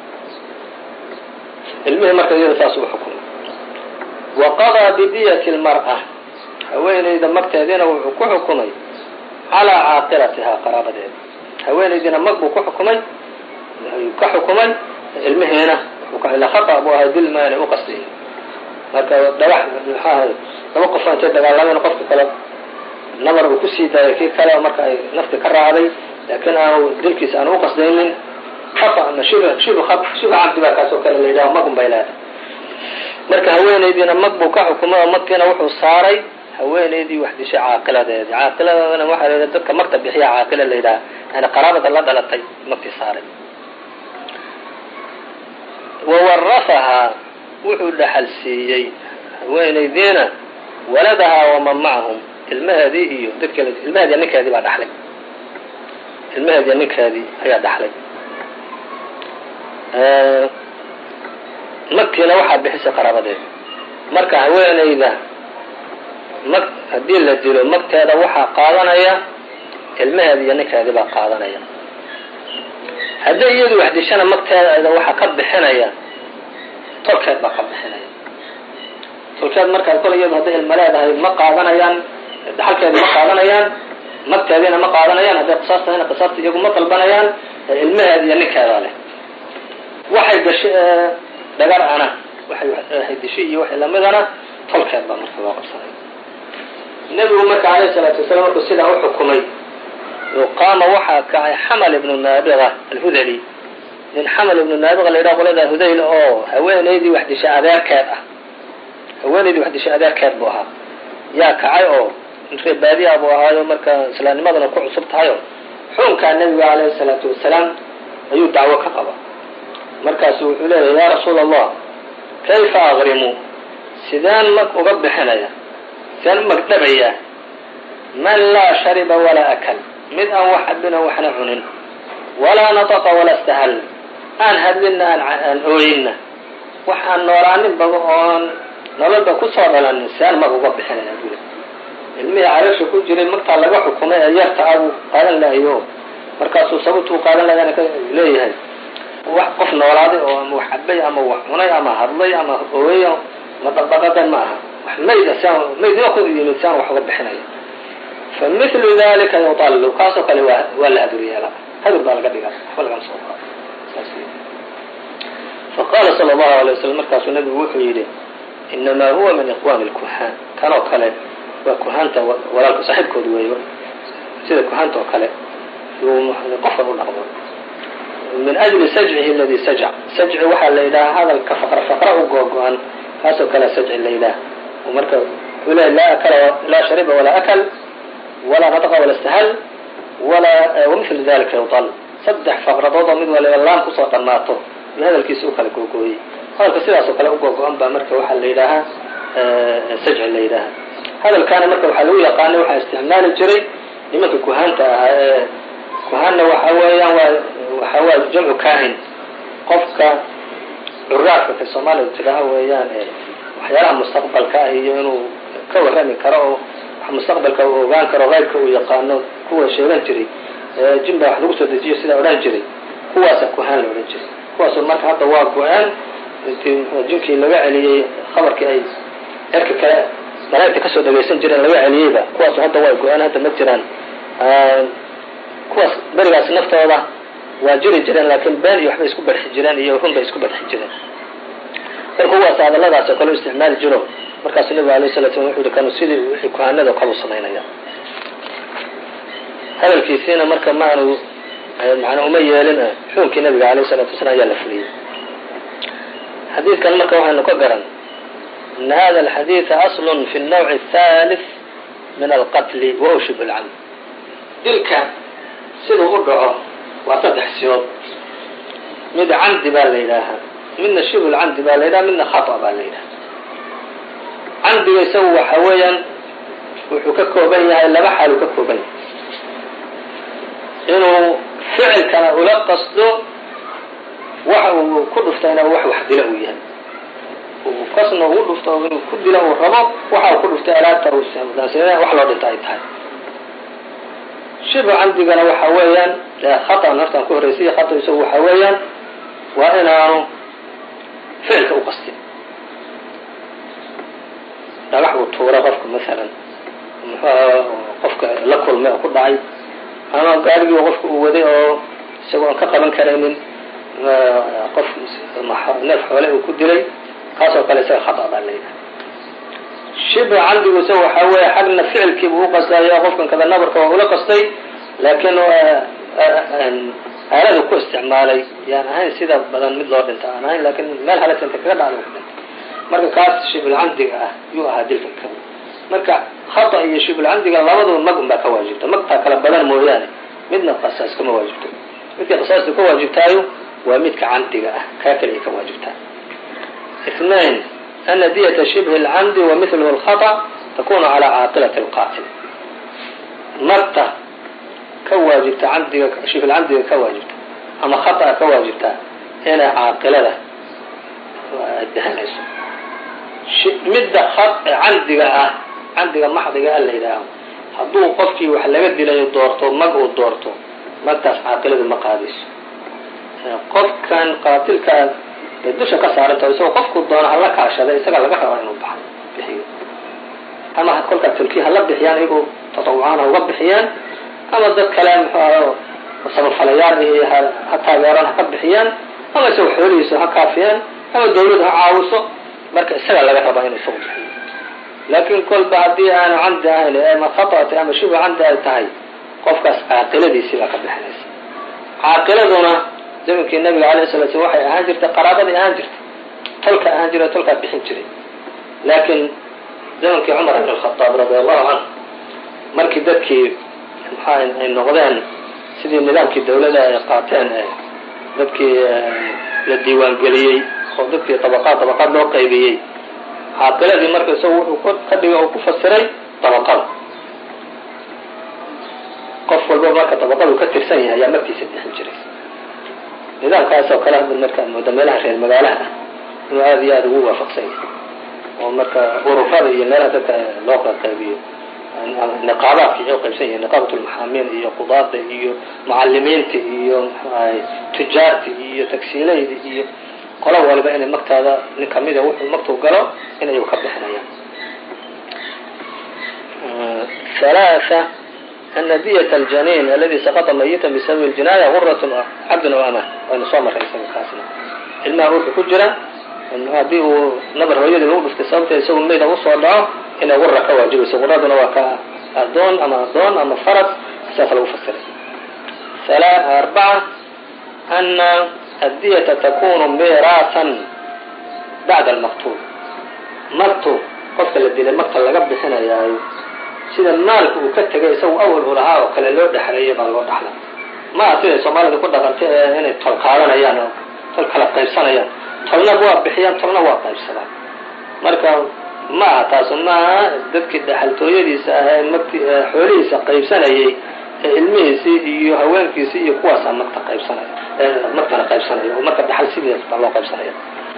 ilmihii marka iyada saas u xukumay wa qadaa bidiyati lmar'a haweenayda magteediina wuxuu ku xukumay calaa caaqilatihaa qaraabadeeda haweenaydiina mag buu ku xukumay ka xukumay ilmihiina ila khata buu ahay dil maanay u qasdiyin marka dhagax maxaahay laba qof intay dagaalameen qofka kale nabar uu kusii daayay kii kale marka ay nafti ka raacday laakiin aanu dilkiisa aanu uqasdaynin khata ama shib shib shib cabdi baa kaas oo kale la yidhaho magun bay leedahay marka haweenaydiina mag buu ka xukumay oo magkiina wuxuu saaray haweenaydii wax dishay caaqiladeedi caaqiladana waxaa la yidhaha dadka magta bixiya caaqila la yidhaha yani qaraabada la dhalatay magtii saaray wawarafahaa wuxuu dhaxal siiyey haweenaydiina waladahaa waman macahum ilmaheedii iyo dadkee ilmaheediya ninkeedii baa dhaxlay ilmaheediya ninkeedii ayaa dhaxlay magtiina waxaa bixisay qaraabadeeda marka haweenayda mag haddii la dilo magteeda waxaa qaadanaya ilmaheedi iyo ninkeedii baa qaadanaya hadday iyadu wax dishana magteeda waxaa ka bixinaya tolkeed baa ka bixinaya tolkeed markaa kole iyadu hadday ilma leedahay ma qaadanayaan dhaxalkeedi ma qaadanayaan magteediina ma qaadanayaan hadday qisaas tahayna qisaasta iyagu ma dalbanayaan ilmaheed iyo ninkeeda leh waxay gashay dhagar ana waxay dishay iyo waxay lamidana tolkeed baa marka loo qabsanaya nebigu marka alayhi salaatu wasalaam markuu sidaa u xukumay qaama waxaa kacay xamal ibnu naabiqa alhudali nin xamal ibnu naabiqa la yidhaha qolada hudayl oo haweenaydii wax dishay adeerkeed ah haweenaydii wax dishay adeerkeed buu ahaa yaa kacay oo ree baadiya buu ahaayo marka islaamnimadana ku cusub tahayo xukunkaa nebiga alayhi salaatu wasalaam ayuu dacwo ka qaba markaasu wuxuu leeyahy yaa rasuul allah kayfa aqrimu sideen mag uga bixinaya sideen u magdhabayaa man laa shariba walaa akal mid aan wax cabin oo waxna cunin walaa nataqa walaa istahal aan hadlinna aan ooyinna wax aan noolaaninba oon nololba kusoo dhalanin sideen mag uga bixinaya bule ilmihii caloosha ku jiray magtaa laga xukumay ee yarta ah buu qaadan lahayo markaasuu sababtuu qaadan lahayana ka leeyahay wax qof noolaaday oo ama wax cabay ama wax cunay ama hadlay ama ooyay ma dhaqdhaqadan ma aha wax mayda siaan maydima ku yimid si aan wax uga bixinayo fa mithlu dalika yutallu kaasoo kale waa waa la hadur yeela hadur baa laga dhigaa waxba lagama soo qaado saas faqala sala allahu alay wasalam markaasuu nabigu wuxuu yidhi inamaa huwa min iqwaami lkuhaan kanoo kale waa kuhaanta walaalka saaxiibkood weeyo sida kuhaanta oo kale yuu qofkan u dhaqmo min ajli sajcihi aladi sajc sajci waxaa la yidhahaa hadalka faqra faqra u googo-an kaasoo kale sajci la yidhaha marka wuxuu leeyahy laa akala laa shariba walaa akal walaa nataqa wala istahal walaa wamithlu dalika yutal saddex faqradood oo mid waliba laan kusoo dhammaato iyo hadalkiisa u kala googooyey hadalka sidaasoo kale u googo-an baa marka waxaa la yidhaahaa sajci la yidhaaha hadalkaana marka waxaa lagu yaqaanay waxaa isticmaali jiray nimanka kuhaanta ahaa ee kuhaanna waxa weeyaan waa waxa waa jamcu kahin qofka curaafka ka soomaalida tidhaaha weeyaan waxyaalaha mustaqbalka ah iyo inuu ka warrami karo oo wax mustaqbalka uu ogaan karo qaybka uu yaqaano kuwa sheegan jiray jin baa wax lagu soo dejiyo sidaa odhan jiray kuwaasa kuhaan la odhan jiray kuwaasoo marka hadda waa go-aan intii jinkii laga celiyey khabarkii ay erka kale malaa'igta kasoo dhagaysan jireen laga celiyeyba kuwaasu hadda waa go-aan hadda ma jiraan kuwaas berigaas naftooda waa jiri jireen laakiin been iyo waxbay isku barxi jireen iyo run bay isku barxi jireen marka kuwaas hadalladaas oo kale u isticmaali jiro markaasuu nabigu alayh salatu slam wuxu yihi kanu sidii wixii kuhaanada kale u samaynaya hadalkiisiina marka maanu macnaa uma yeelin xukunkii nabiga alayh salatu wasalaam ayaa la fuliyey xadiidkan marka waxaynu ka garan ana hada alxadiida aslun fi الnawci الthalith min alqatli wa shib اlcamd dilka siduu u dhaco waa saddex siyood mid camdi baa la yidhaahaa midna shib lcamdi baa la yidhaha midna khata baa la yidhaha camdiga isagu waxa weeyaan wuxuu ka kooban yahay laba xaaluu ka kooban yahay inuu ficilkana ula qasdo waxa uu ku dhuftayna wax wax dila uu yahay uu kasna ugu dhufto inuu ku dilo uu rabo waxa uu ku dhuftay alaabta uu daansadeen wax loo dhinta ay tahay shibhu camdigana waxa weeyaan khata naftan ku horreysay khata isagu waxa weeyaan waa inaanu ficilka u qastin dhagax uu tuura qofka masalan muxuu qofka la kulmay oo ku dhacay ama gaarigii qofka uu waday oo isagoo aan ka qaban karaynin qof neef xoole uu ku dilay kaasoo kale isaga khata baa layidhaha shibhu camdigu isaga waxaa weeye xagna ficilkiibu u qastaya qofkan kada nabarka waa ula qastay laakiin aaladu ku isticmaalay yaan ahayn sida badan mid loo dhinta aan ahayn lakin meel halagsanta kaga dhacda ku dhintay marka kaas shibulcamdiga ah yuu ahaa dilka ka marka khata iyo shibulcamdiga labaduba mag un baa ka waajibta magtaa kala badan mooyaane midna qasaas kama waajibto midka qasaastu ka waajibtaayo waa midka camdiga ah kaa kaliya ka waajibtaa اثنين أن dية شبه الcمد ومثlه الخطأ تkun عalى cاaqلة الqاtل marta ka waajibta amdiga shibh camdiga ka waajibta ama khaطأa ka waajibta inay caaqilada dahanayso midda camdiga ah camdiga maxdiga a la yidhaaho hadduu qofkii wax laga dilayo doorto mag uu doorto magtaas caaqiladu ma qaadayso qofkan qaatilkaa bay dusha ka saaranta isagoo qofku doono hala kaashada isaga laga rabaa inuu ba bixiyo ama kolkaa tulkiya hala bixiyaan iyagoo tatawucaan ha uga bixiyaan ama dad kale muxuu samafalayaal iyo ha taageeraan ha ka bixiyaan ama isagoo xoolihiisa ha kaafiyaan ama dawladu ha caawiso marka isaga laga rabaa inuu isagu bixiyo laakiin kolba haddii aanu camdi ahayn ama khaطati ama shibhu camdi ay tahay qofkaas caaqiladiisii baa ka bixinaysa caaqiladuna zamankii nabiga alayh sala slam waxay ahaan jirtay qaraabadii ahaan jirtay tolka ahaan jira tolkaa bixin jiray laakiin zamankii cumar ibn alkhadaab radi allahu canhu markii dadkii maxaa ay noqdeen sidii nidaamkii dawladda ay qaateen dadkii la diiwaangeliyey oo dadkii dabaqaad dabaqaad loo qaybiyey caaqiladii marka isagu wuxuu ka dhigay oo ku fasiray dabaqada qof walba marka dabaqadu ka tirsan yahay ayaa markiisa bixin jiray nidaamkaas oo kale hadda marka mooda meelaha reer magaalaha ah inuu aada iyo aada ugu waafaqsan yahay oo marka ururada iyo meelaha dadka loo qaybiyo niqaabaadka iyo qaybsan yahay niqaabat lmaxaamiin iyo qudaada iyo mucalimiinta iyo mxuahay tujaarta iyo tagsiilayda iyo qola waliba inay magtaada nin kamida wuxuu magtuu galo inay ka bixinayaan ثلاثة أن dية الجنين الذي سقط ميتا بسبب الجناية غرة cabd أو أmة waynu soo maray isaga kaasna ilmaha ruuxu ku jira haddii uu nabar hooyadii lagu dhuftay sababta isagu mayda usoo dhaco inay gura ka waajibayso guraduna waa ka adoon ama adoon ama farad saas lagu fasiray arbaعة أna الdية takunu miraaثa baعda الmaqtul magtu qofka la dilay magta laga bixinayaayo sida maalka uu ka tegay isagu awal u lahaa oo kale loo dhexleeyay baa loo dhaxla ma aha siday soomaalida ku dhaqantay ee inay tol qaadanayaan oo tol kala qaybsanayaan tolna waa bixiyaan tolna waa qaybsadaan marka ma aha taasu ma aha dadkii dhaxaltooyadiisa ah ee mt xoolihiisa qaybsanayay ee ilmihiisii iyo haweenkiisii iyo kuwaasaa magta qaybsanaya magtana qaybsanaya oo marka dhaxal sidees baa loo qaybsanaya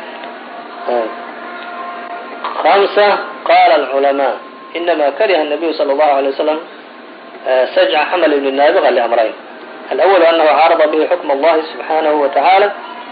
خمسة قال العلماء إنما كره النبي صلى الله عليه وسلم سجع حمل بن النابغة لأمرين الأول أنه عارض به حكم الله سبحانه وتعالى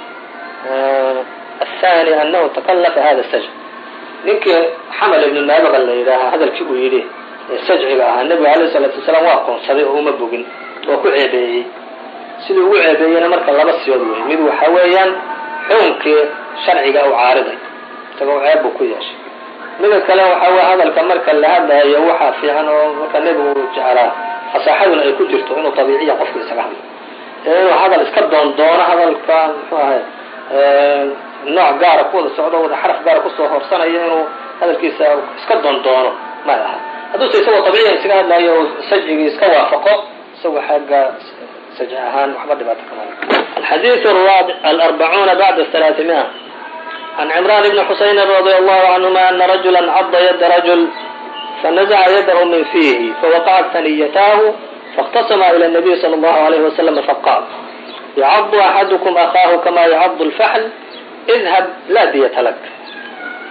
الثاني أنه تكلف هذا السجع ninkii xamal ibnu naabiqa la yidhaahaa hadalkii uu yidhi ee sajciga ahaa nebiga alayh isalaatu wasalaam waa aqoonsaday oo uma bogin waa ku ceebeeyey siduu ugu ceebeeyeyna marka laba siyood wey mid waxa weeyaan xukunkii sharciga u caariday isagoo ceeb buu ku yeeshay mida kale waxa weye hadalka marka la hadlayo waxaa fiican oo marka nebigu uu jeclaa fasaaxaduna ay ku jirto inuu tabiiciya qofka isaga hadlo ee inuu hadal iska doon doono hadalka muxuu ahay nooc gaara ku wada socdo wada xaraf gaara kusoo horsanaya inuu hadalkiisa iska doon doono may aha hadduuse isagoo tabiiciya isaga hadlayo sajcigii iska waafaqo isagoo xagga sajci ahaan waxba dhibaato kama alxadiiث alarbacuuna bacda halaaثimia عن عمران بن حسين رضي الله عنهما أن رجلا عض يد رجل فنزع يده من فيه فوقعت ثنيتاه فاختصما إلى النبي صلى الله عليه وسلم فقال يعض أحدكم أخاه كما يعض الفحل اذهب لا دية لك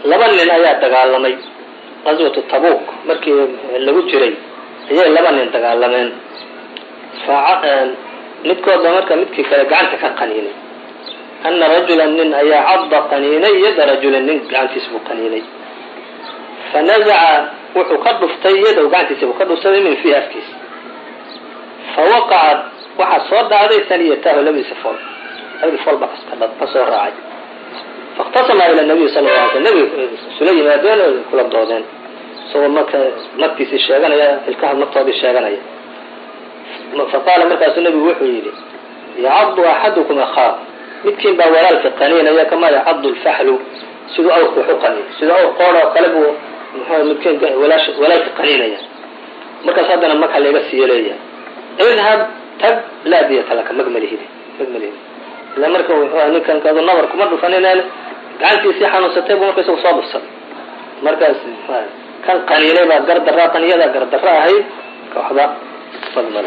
laba nin ayaa dagaalamay qaswatu tabuk markii lagu jiray ayay laba nin dagaalameen midkoodba marka midkii kale gacanta ka qaniinay ana rajula nin ayaa cadda qaniinay yada rajulin nin gacantiis buu qaniinay fanazaca wuxuu ka dhuftay yadow gacantiisa buu ka dhufsaday min fiihi afkiisa fawaqacat waxaa soo dhacday taniyatahu labadiisa fool labadii fool baa ka soo raacay faاktasama ila nabiy sal la alay sl nabiga isula yimaadeen oo kula doodeen isagoo marka magtiisii sheeganaya ilkaha magtoodii sheeganaya faqaala markaasuu nabigu wuxuu yidhi yacadu axadukum akhaa midkiin baa walaalka qaniinaya kamaa yacadu lfaxlu siduu awrka wax u qaniin siduu awr qoor oo kale buu mxu midkiin walaalka qaniinaya markaas haddana mag ha layga siiyo leeyahay idhab tag laa diyata laka mag malihidi mag malihidi ila marka wuxuu ninkan kadu nabar kuma dhufanineen gacantiisii xanuunsatay buu marka isagu soo dhufsaday markaas kan qaniinay baa gardaraa qaniyada gardaro ahayd waxba fadmala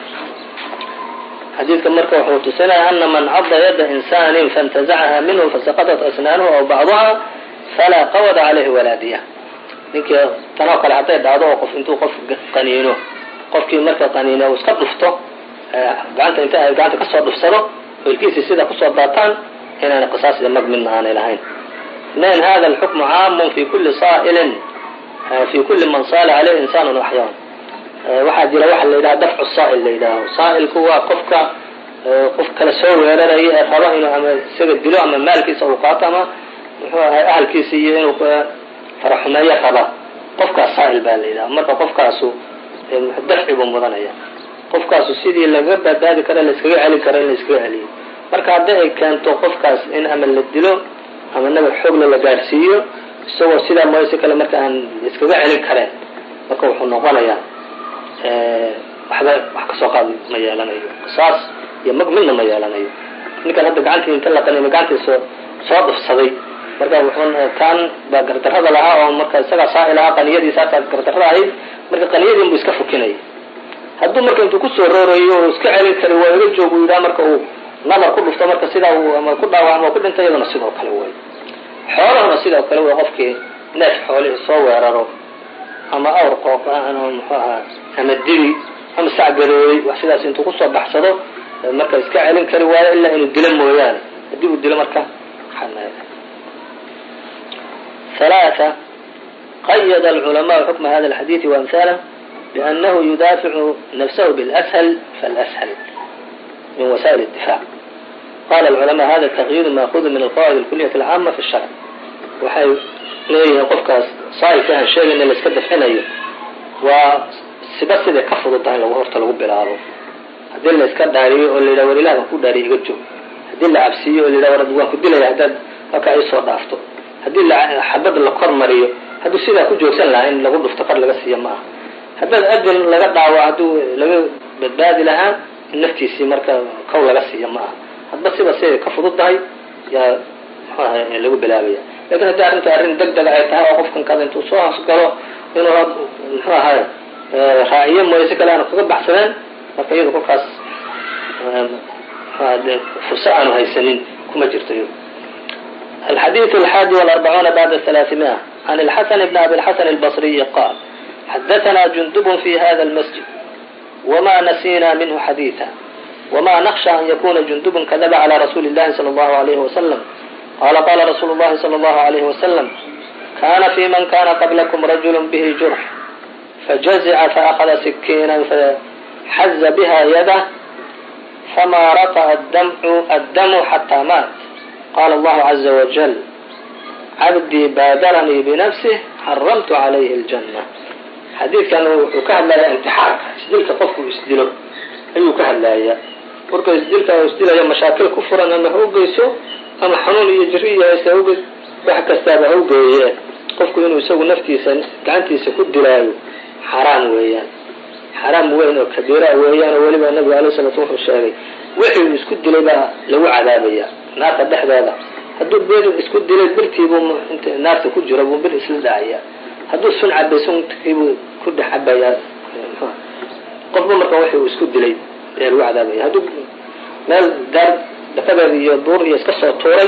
xadiidka marka wuxuu tusinaya ana man cadda yada insaanin faاntazacaha minhu fasaqatat asnaanuhu aw bacduha falaa qawada caleyhi walaadiya ninkii tanoo kale hadday dhacdo oo qof intuu qof qaniino qofkii marka qaniina uu iska dhufto gacanta inta ay gacanta kasoo dhufsado ilkiisii sida kusoo daataan inaana qisaas iyo mag midna aanay lahayn man hada alxukmu caamun fi kuli saailin fi kuli man saala caleyhi insaan axyaan waxaa jira waxa la yidhaha dafcu saa'il la yidhaaho saa'ilku waa qofka qof kale soo weeraraya ee raba inuu ama isaga dilo ama maalkiisa uu qaato ama muxuu ahay ahalkiisa iyo inuu faraxumeeyo raba qofkaas saa'il baa la yidhaha marka qofkaasu dafci buu mudanaya qofkaasu sidii laga badbaadi karo laiskaga celin karo in la iskaga celiyo marka hadday ay keento qofkaas in ama la dilo ama nabar xoogla la gaadhsiiyo isagoo sidaa mooye si kale marka aan iskaga celin kareen marka wuxuu noqonayaa waxba wax kasoo qaad ma yeelanayo qisaas iyo mag midna ma yeelanayo ninkan hadda gacantii inta la qaniimo gacantii soo soo dhufsaday marka wuxuu kaan baa gardarrada lahaa oo marka isagaa saai lahaa qaniyadii saasaa gardarrada ahayd marka qaniyadiin buu iska fukinaya hadduu marka intuu kusoo roorayo oo iska celin kari waa iga joog uu yidhaha marka uu nabar ku dhufto marka sidaa uu ama ku dhaawacmo o ku dhinta iyaduna sidoo kale way xoolahuna sidoo kale way qofkii neef xoolihii soo weeraro ama awr qooq ama muxuu ahaa ama dibi ama sacgadooday wax sidaas intuu kusoo baxsado marka iska celin kari waayo ilaa inuu dilo mooyaane haddii uu dilo marka ثلاثة قيد العلماء حكم هذا الحديث وأمثاله بأنه يدافع نفسه بالأسهل فالأسهل من وسائل الدفاع قال العلماء هذا التغيير مأخوذ من القواعد الكلية العامة في الشرع waxay leeyihiin qofkaas saailkahan sheegayna la iska dafcinayo waa siba siday ka fududahay lagu horta lagu bilaabo haddii la iska dhaariyo oo la yidhaha war ilaah baan ku dhaariyo iga joog haddii la cabsiiyo oo la yidhaha war waan ku dilaya haddaad halkaa iisoo dhaafto haddii xabad la kor mariyo hadduu sidaa ku joogsan lahaa in lagu dhufto kor laga siiyo ma aha haddaad ajal laga dhaawo hadduu laga badbaadi lahaa in naftiisii marka kow laga siiyo ma aha hadba siba siday ka fududdahay yaa muxuu ahay lagu bilaabaya lakin haddii arrinta arrin deg dega ay tahay oo qofkan kada intuu soo hasgalo inuu muxuu ahay raaciyo mooye si kale aanu kaga baxsadeen marka iyadu kolkaas furso aanu haysanin kuma jirto iyadu الحديث الحادي والأربعون بعد الثلاثمائة عن الحسن بن أبي الحسن البصري قال حدثنا جندب في هذا المسجد وما نسينا منه حديثا وما نخشى أن يكون جندب كذب على رسول الله صلى الله عليه وسلم قال قال رسول الله صلى الله عليه وسلم كان في من كان قبلكم رجل به جرح فجزع فأخذ سكينا فحز بها يده فما رقى الدمع الدم حتى مات قال الله عز وجل عبدي بادرني بنفسه حرمت عليه الجنة xadiidkan wuxuu ka hadlayaa imtixaanka isdilka qofku isdilo ayuu ka hadlayaa marka isdilka isdilayo mashaakil ku furan ama ha ugeyso ama xanuun iyo jiri iyo hayse uge wax kastaaba ha ugeeye qofku inuu isagu naftiisa gacantiisa ku dilaayo xaraam weeyaan xaraam weyn oo kabiira weeyaan oo weliba nabigu alay salatu wuxuu sheegay wixii uu isku dilay baa lagu cadaabaya naarta dhexdeeda hadduu bir isku dilay birtiibuu inta naarta ku jiro buu bir isla dhacaya hadduu sun cabay sunkiibuu ku dhex cabayaa qofba marka wixii uu isku dilay ayaa lagu cadaabaya hadduu meel daar dhakadeeda iyo duur iyo iska soo tuuray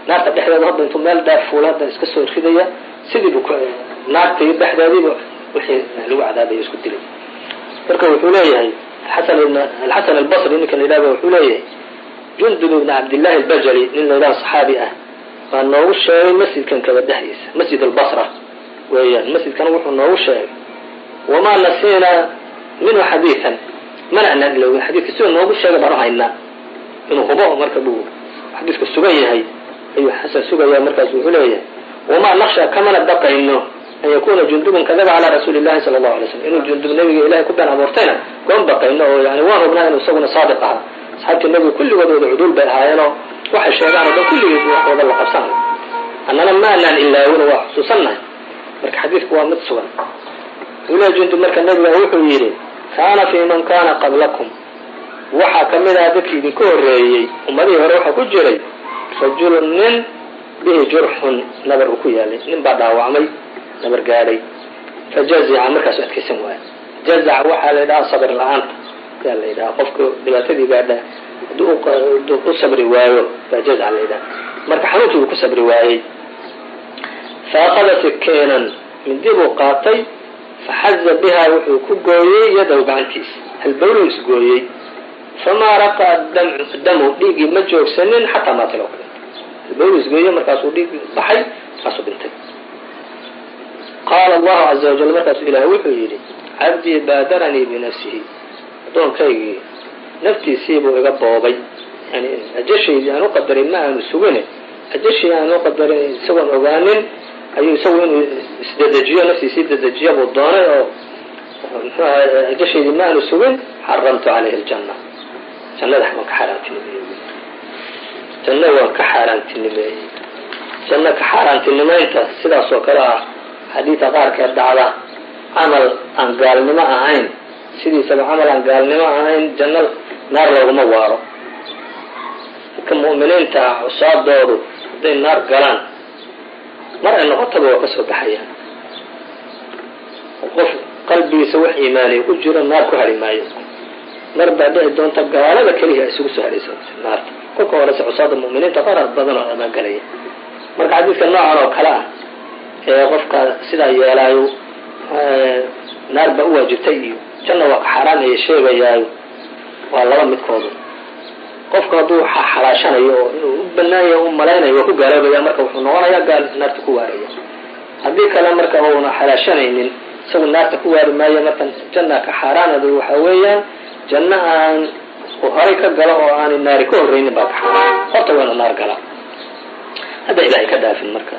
naarta dhexdeeda hadda intuu meel dheer fuula hadda iska soo ridaya sidiibu naartii dhexdeediiba wixii lagu cadaabaya isku dilay marka wuxuu leeyahay alxasan albasri ninka la yidhahdo wuxuu leeyahay jundub ibn cabdillahi albajali nin la yidhaho saxaabi ah baa noogu sheegay masjidkan kaba dhexdiisa masjid albasra weeyaan masjidkana wuxuu noogu sheegay wamaa nasiina minhu xadiian mana anaan ilowin xadiidka siduu noogu sheegay baan u haynaa inuu hubo marka buu xadiidka sugan yahay ayuu xasan sugaya markaas wuxuu leeyahay wamaa naqsha kamana baqayno an yakuna jundubun kadaba calaa rasuuli llahi sala allahu alay slam inuu jundub nabiga ilahay ku been abuurtayna goon baqayno oo yani waan hubnaa inuu isaguna saadiq ahaa asxaabtii nabiga kulligood wada cuduul bay ahaayeenoo waxay sheegaan o dhan kulligiis waxooda la qabsanayo annana ma anaan ilaawin waa xusuusannahay marka xadiidku waa mid sugan wuxuu leeya jundub marka nabiga wuxuu yidhi kaana fii man kana qablakum waxaa ka mid aha dadkii idinka horreeyey ummadihii hore waxaa ku jiray rajulun nin bihi jurxun nabar uu ku yaalay nin baa dhaawacmay nabar gaadhay fajazica markaasu adkaysan waaya jazac waxaa la yidhaha sabir la-aanta yaa la yidhaha qofka dhibaatadii gaadha hadduu u sabri waayo baa jazac la yidhaha marka xanuunkii buu ku sabri waayey fa akada sikiinan mindi buu qaatay faxaza biha wuxuu ku gooyey yadow gacantiisa halbawluu isgooyey famaa raqaa damu dhiiggii ma joogsanin xataa maatilo ka dhintay halbawluu isgooyey markaasuu dhiig baxay markaasuu dhintay qaala allahu caza wajal markaasuu ilaah wuxuu yidhi cabdii baadaranii binafsihi addoonkaygii naftiisiibuu iga boobay yani ajashaydii aan u qadarin ma aanu sugine ajashii aan u qadarin isagoon ogaanin ayuu isagu inuu isdedejiyo naftiisii dedejiya buu doonay oo muxuu ahay ajashaydii ma aanu sugin xaramtu calayhi aljanna jannada waan ka xaaraantinimeeyey janno waan ka xaaraantinimeeyey janno ka xaaraantinimeynta sidaas oo kale ah xadiida qaarkeed dhacda camal aan gaalnimo ahayn sidiisaba camal aan gaalnimo ahayn janno naar looguma waaro dadka mu'miniinta ah cusaadoodu hadday naar galaan mar ay noqotaba waa ka soo baxayaan qof qalbigiisa wax iimaaniya ku jiro naar ku hari maayo mar baa dhici doonta gaalada keliya isugu soo haraysa naarta kolka horese cusaada mu'miniinta qarar badan oo ammaangalaya marka xadiidka noocan oo kale ah ee qofka sidaa yeelaayo naar baa u waajibtay iyo janna waa ka xaaraan aya sheegayaayo waa laba midkoodu qofku hadduu xalaashanayo oo inuu u banaanya u malaynayo waa ku gaaloobaya marka wuxuu noqonayaa gaal naarta ku waaraya haddii kale marka uuna xalaashanaynin isagu naarta ku waari maayo marka janna ka xaaraanadu waxa weeyaan janno aan horay ka galo oo aanay naari ka horreynin baa ka xaaraan horta waa inu naar gala hadda ilahay ka dhaafin marka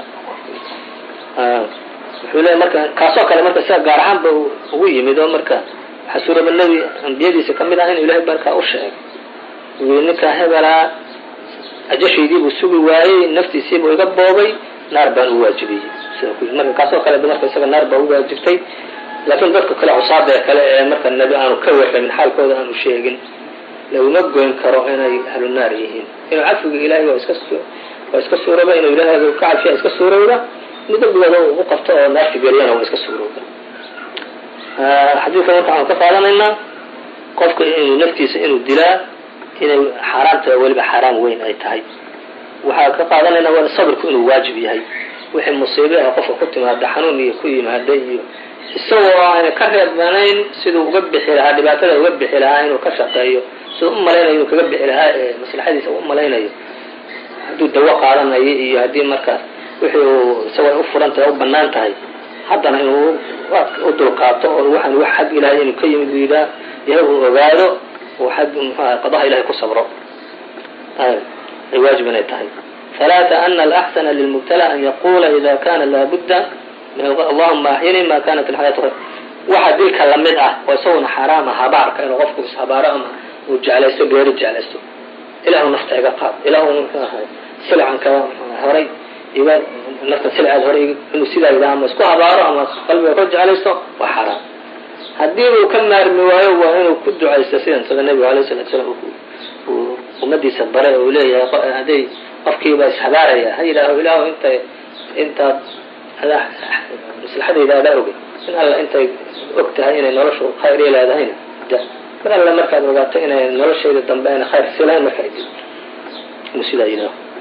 wuxuu leeya marka kaasoo kale marka sida gaar ahaan ba ugu yimid oo marka waxaa suuraba nebi ambiyadiisa kamid ah inuu ilahay markaa u sheegay uu ninkaa hebelaa ajashaydiibuu sugi waayey naftiisiibuu iga boobay naar baan u waajibiyey sida ku marka kaasoo kale marka isaga naar baa u waajibtay laakiin dadka kale cusaada kale ee marka nebi aanu ka warramin xaalkooda aanu sheegin laguma goyn karo inay ahlu naar yihiin inuu cafiga ilahay waa iska waa iska suurooba inuu ilahay ka cafiya iska suurowda in dembigooda u qabto oo naarta geliyana waa iska suurowda xadiidka marka waxaan ka qaadanaynaa qofka inuu naftiisa inuu dilaa inay xaaraanta weliba xaaraan weyn ay tahay waxaa ka qaadanaynaa waa sabirku inuu waajib yahay wixii musiibe ah qofka ku timaada xanuun iyo ku yimaada iyo isagoo aana ka reebanayn siduu uga bixi lahaa dhibaatada uga bixi lahaa inuu ka shaqeeyo siduu u malaynayo inuu kaga bixi lahaa ee maslaxadiisa u malaynayo hadduu dawo qaadanayo iyo haddii markaas wixii uu isagoo u furan tahay u banaan tahay haddana inuu u dulqaato oo waxaan wax xag ilahay inuu ka yimid buu yidhaha yahay uu ogaado oo xag muxuaha qadaha ilahay ku sabro ay waajib inay tahay ثلاثة أن الأحسن للمبتلى أن يقول إذا كان لابد اللهma أحyني ma kanت الحياة waxa dilka lamid ah oo isaguna xaraama habaarka inuu qofku ishabaaro ama uu jeclaysto geeri jeclaysto ilahu nafta iga qaad ilahu silcanka horay iga nafta silceed horay inuu sidaa yidhaha ama isku habaaro ama qalbiga ka jeclaysto waa xaraam haddii uu ka maarmi waayo waa inuu ku ducaysto sidan sida nebigu alayه الsلatu slam uu ummadiisa bare uu leeyahay hadday qofkiiba ishabaaraya ha yidhaaho ilahu inta intaad maslaxadayda adaa ogay in alla intay og tahay inay noloshu khayr i leedahayna mar alle markaad ogaato inay noloshayda dambe ayna khayr si lahayn markaa dib inuu sidaa yidhaaho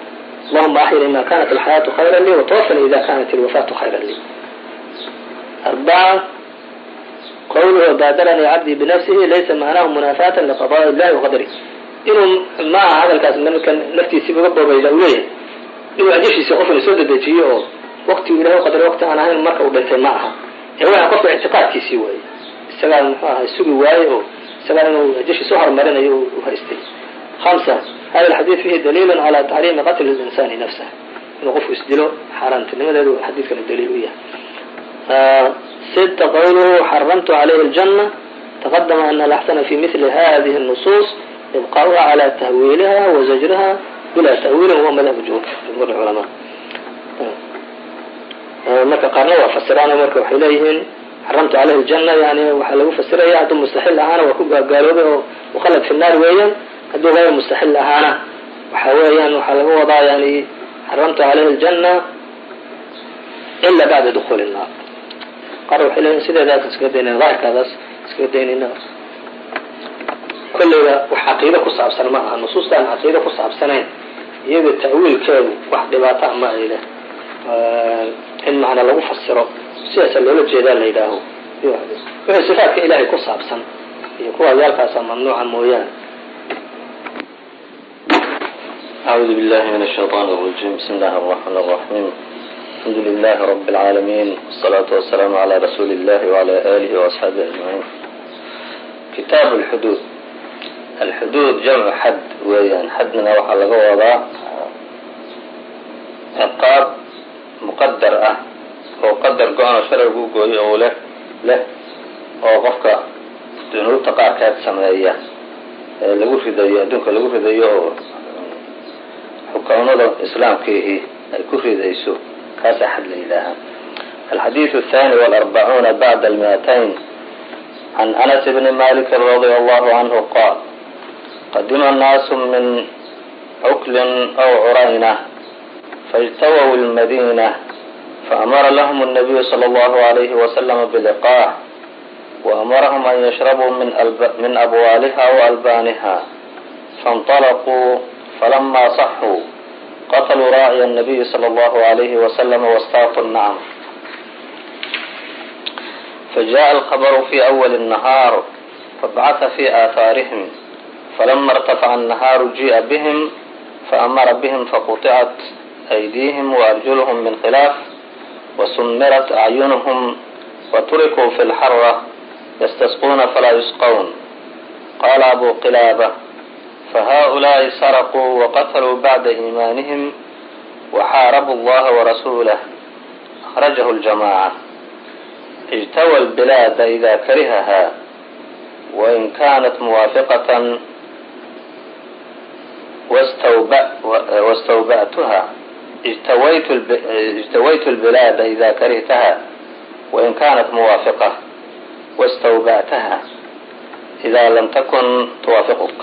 allahuma axyini ma kanat alxayaatu khayra lii watawafani ida kanat ilwafaatu khayra lii arbaca qawluhu baadaranii cabdii binafsihi laysa macnahu munaafatan liqadaءi illahi waqadri inuu ma aha hadalkaas marka naftiisii uga boobayda u leeyahay inuu ajashiisa qofna soo dedejiyo oo waktigu ilahay u qadaray wakti aan ahayn marka uu dhintay ma aha ee waa qofka ictiqaadkiisii waaye isagaa muxuu ahay sugi waaye oo isagaa inuu ajashiisa uhorumarinayo u haystay hamsa hada alxadiid fihi daliilu cala taxriimi qatli linsani nafsah inuu qofku isdilo xaaraantinimadeedu xadiidkana daliil u yahay sita qawluhu xaramtu calayhi اljana taqadama ana alaxsana fi mili hadihi الnusuus ibqaauha cala tahwiiliha wa zajriha bila ta'wiilin huwa madhabu jumhuur culamaa marka qaarna waa fasiraan marka waxay leeyihiin xaramtu caleyhi اljana yani waxaa lagu fasiraya hadduu mustaxil ahaana waa ku gaagaaloobay oo mukhalad fi naar weeyaan hadduu gayr mustaxil ahaana waxa weeyaan waxaa laga wadaa yani xaramtu caleyhi اljana ila bacda dukuuli الnaar qaar waxay leeyihin sideedaas iskaga daynayna daahirkaadaas iskaga daynayna kolleyba wax caqiide ku saabsan ma aha nusuustaan caqiide ku saabsanayn iyada ta'wiilkeedu wax dhibaata ma ay leh in macna lagu fasiro sidaasa loola jeedaa la yidhaaho wixii sifaatka ilaahay ku saabsan iyo kuwa yaalkaasa mamnuuca mooyaane أعوذ بالله من الشيطان الرجيم بسم الله الرحمن الرحيم الحمد لله رب العالمين والصلاة والسلام على رسول الله وعلى آله وأصحابه أجمعين كتاب الحدود الحدود جمع حد weeyaan xadna waxaa laga wadaa ciqaab muqadar ah oo qadar go-ano sharcigu gooyo oo leh leh oo qofka dunuubta qaarkeed sameeya ee lagu ridayo adduunka lagu ridayo oo xukaamada islaamkiihi ay ku ridayso kaasaa xad la yidhaahaa alxadiiث الثاني والأربعون بعد المئتين عن أنس بن مالك رضي الله عنه قال قدم الناس من عكل أو عرينة فاجتووا المدينة فأمر لهم النبي صلى الله عليه وسلم بلقاح وأمرهم أن يشربوا من, ألب... من أبوالها وألبانها فانطلقوا فلما صحوا قتلوا راعي النبي صلى الله عليه وسلم واستاقوا النعم فجاء الخبر في أول النهار فبعث في آثارهم فلما ارتفع النهار جيء بهم فأمر بهم فقطعت أيديهم وأرجلهم من خلاف وسمرت أعينهم وتركوا في الحرة يستسقون فلا يسقون قال أبو قلابة فهؤلاء سرقوا وقتلوا بعد إيمانهم وحاربوا الله ورسوله أخرجه الجماعة اجتوى البلاد إذا كرهها وإن كانت موافقة واستوبأتها اجتويت, الب... اجتويت البلاد إذا كرهتها وإن كانت موافقة واستوبأتها إذا لم تكن توافقك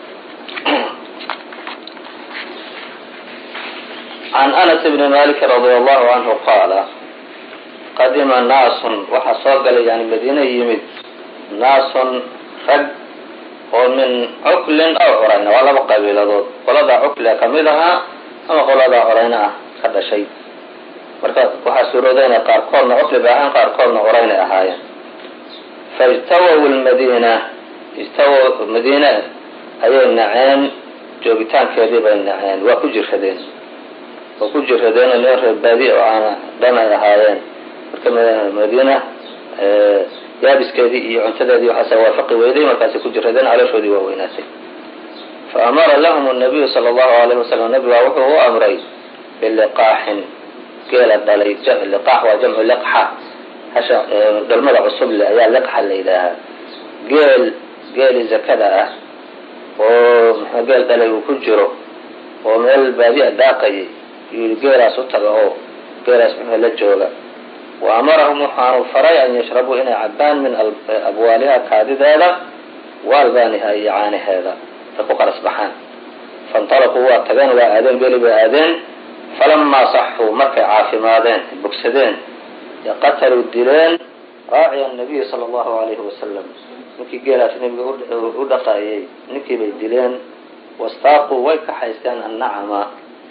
عن أنس بن مالك رضي الله عنه قال قدم ناس waxaa soo galay yani madiina yimid naasun rag oo min cuklin aw curayna waa laba qabiiladood qoladaa cuklia kamid ahaa ama qoladaa curayna ah ka dhashay marka waxaa suurooda inay qaarkoodna cukli bay ahaan qaarkoodna curaynay ahaayeen faijtawow lmadiina ijtawow madiine ayay naceen joogitaankeedii bay naceen waa ku jiradeen waa ku jiradeen oo niman reer baadi oo aana dhan ay ahaayeen marka madiina yaabiskeedii iyo cuntadeedii waxaase waafaqi weyday markaasay ku jiradeen calooshoodii waa weynaatay fa amara lahum الnabiyu salى اllahu alayhi wasalam nabigaa wuxuu u amray biliqaaxin geela dhalay liqaax waa jamcu liqxa hasha dhalmada cusub le ayaa liqxa la yidhaahaa geel geeli zakada ah oo mxuu geel dhalay uu ku jiro oo meel baadi'a daaqayay yii geelaas u taga oo geelaas muxuu la jooga wa amarahum waxaanu faray an yashrabuu inay cabaan min abwaaliha kaadideeda wa albaaniha iyo caanaheeda ay ku qaras baxaan fainطalaquu waa tageen waa aadeen geli bay aadeen falamaa saxuu markay caafimaadeen bogsadeen qataluu dileen raaciya nabiyi sala allahu alayhi wasalam ninkii geelaas nabiga u dhaqaayay ninkii bay dileen wastaaquu way kaxaysteen annacama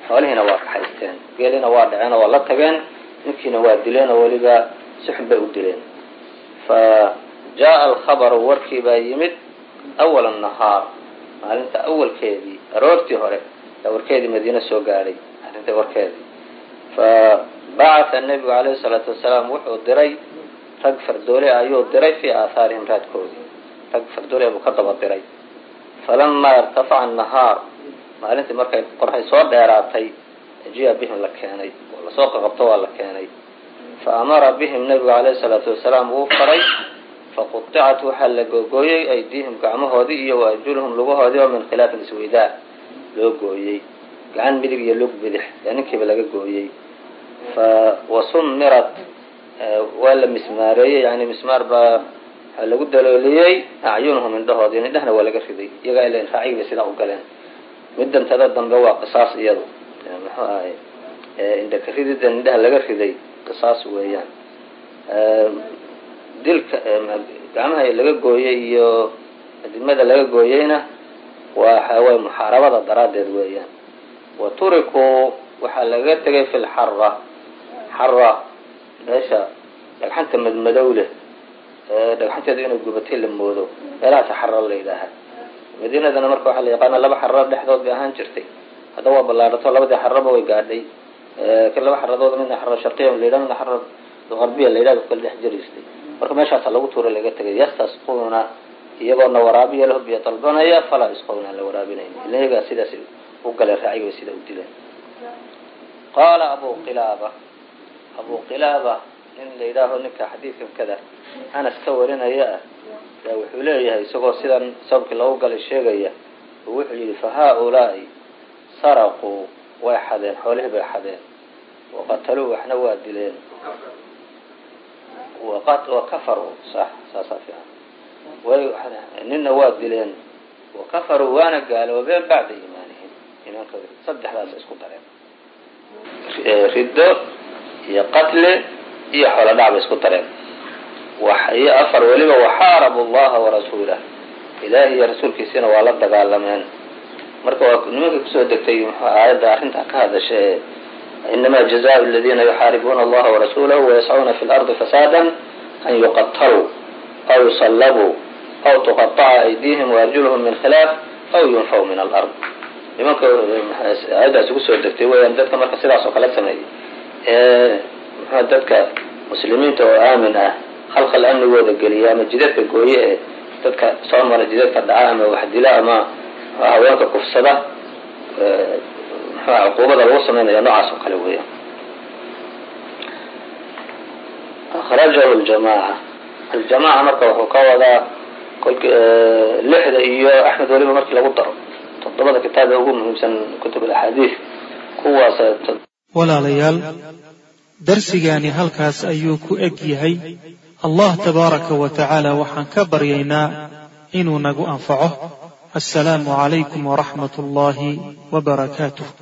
xoolihiina waa kaxaysteen geelina waa dhaceen oo waa la tageen ninkiina waa dileen oo weliba si xun bay u dileen fa jaa alkhabaru warkii baa yimid awala nahaar maalinta awalkeedii aroortii hore yaa warkeedii madiine soo gaadhay arrinta warkeedii fa bacatha nebigu calayhi salaatu wasalaam wuxuu diray rag fardoole ayuu diray fii aahaarihim raadkoodii rag fardoole buu ka daba diray falamaa irtafaca annahaar maalintii markay qorxay soo dheeraatay jiya bihim la keenay oo lasoo qaqabto waa la keenay fa amara bihim nebigu calayhi salaatu wasalaam wuu faray faquطicat waxaa la googooyey aydiihim gacmahoodii iyo wa arjuluhum lugahoodii oo min khilaafin isweydaa loo gooyey gacan midig iyo lug bidix ee ninkiiba laga gooyey fa wasumirat waa la mismaareeyey yani mismaar baa waxaa lagu dalooliyey acyunuhum indhahoodii indhahna waa laga riday iyagaa ila raacigi bay sidaa u galeen middantada dambe waa qisaas iyadu muxuu ahay indhaka rididan indhaha laga riday qisaas weeyaan dilka gacmaha laga gooyey iyo adimada laga gooyeyna waxa way muxaarabada daraaddeed weeyaan wa turikuu waxaa laga tegay fi lxara xara meesha dhagxanta madmadow leh dhagxanteedu inay gubatay la moodo meelahaas xara la yidhaaha madiinadana marka waxaa la yaqaana laba xararo dhexdood bay ahaan jirtay hadda waa ballaadhato labadii xaraba way gaadhay laba xaradood midna xaro sharqiya la yidhaha midna xaro qarbiya la yidhahdo kala dhex jiraystay marka meeshaasa lagu tuura laga tegay yastasquuna iyagoona waraabiya lahu biyo dalbanaya falaa isqowna aan la waraabinayn ila iyagaa sidaas u galeen raaciga bay sida u dileen qaala abu qilaaba abu qilaaba nin la yidhaaho ninka xadiidkan kada anas ka warinaya ah yaa wuxuu leeyahay isagoo sidan sababkii lagu galay sheegaya oo wuxuu yidhi fa haa-ulaa'i saraquu way xadeen xoolihii bay xadeen waqataluu waxna waa dileen wakafaruu sax saasaa fiican way nina waa dileen wakafaruu waana gaaloobeen bacda iimaanihim iimaankooda saddexdaas isku dareen riddo iyo qatli iyo xoolo dhac bay isku dareen iyo afar weliba waxaarabu llaha warasuulah ilaahi iyo rasuulkiisina waa la dagaalameen marka waa nimanka kusoo degtay muxuu aayadda arrintaa ka hadasha ee inama jazaء اladina yuxaaribuuna allaha warasuulahu wayascuuna fi lardi fasaada an yuqataluu aw yusallabuu aw tuqaطaca aydiihim waarjuluhum min khilaaf aw yunfaw min alard nimanka aayaddaas ugu soo degtay weyaan dadka marka sidaas oo kale sameeyay ee mxua dadka muslimiinta oo aamin ah halqal amnigooda geliya ama jidadka gooye ee dadka soo mara jidadka dhaca ama waxdila ama haweenka kufsada mxua cuquubada lagu sameynaya noocaas oo kale weya akrajahu ljamaca aljamaca marka wuxuu ka wadaa kolki lixda iyo axmed weliba markii lagu daro toddobada kitaab ee ugu muhiimsan kutub alaxaadiid kuwaas walaalayaal darsigaani halkaas ayuu ku eg yahay allah tabaaraka wa tacaala waxaan ka baryaynaa inuu nagu anfaco assalaamu calaykum waraxmat ullaahi wa barakaatuh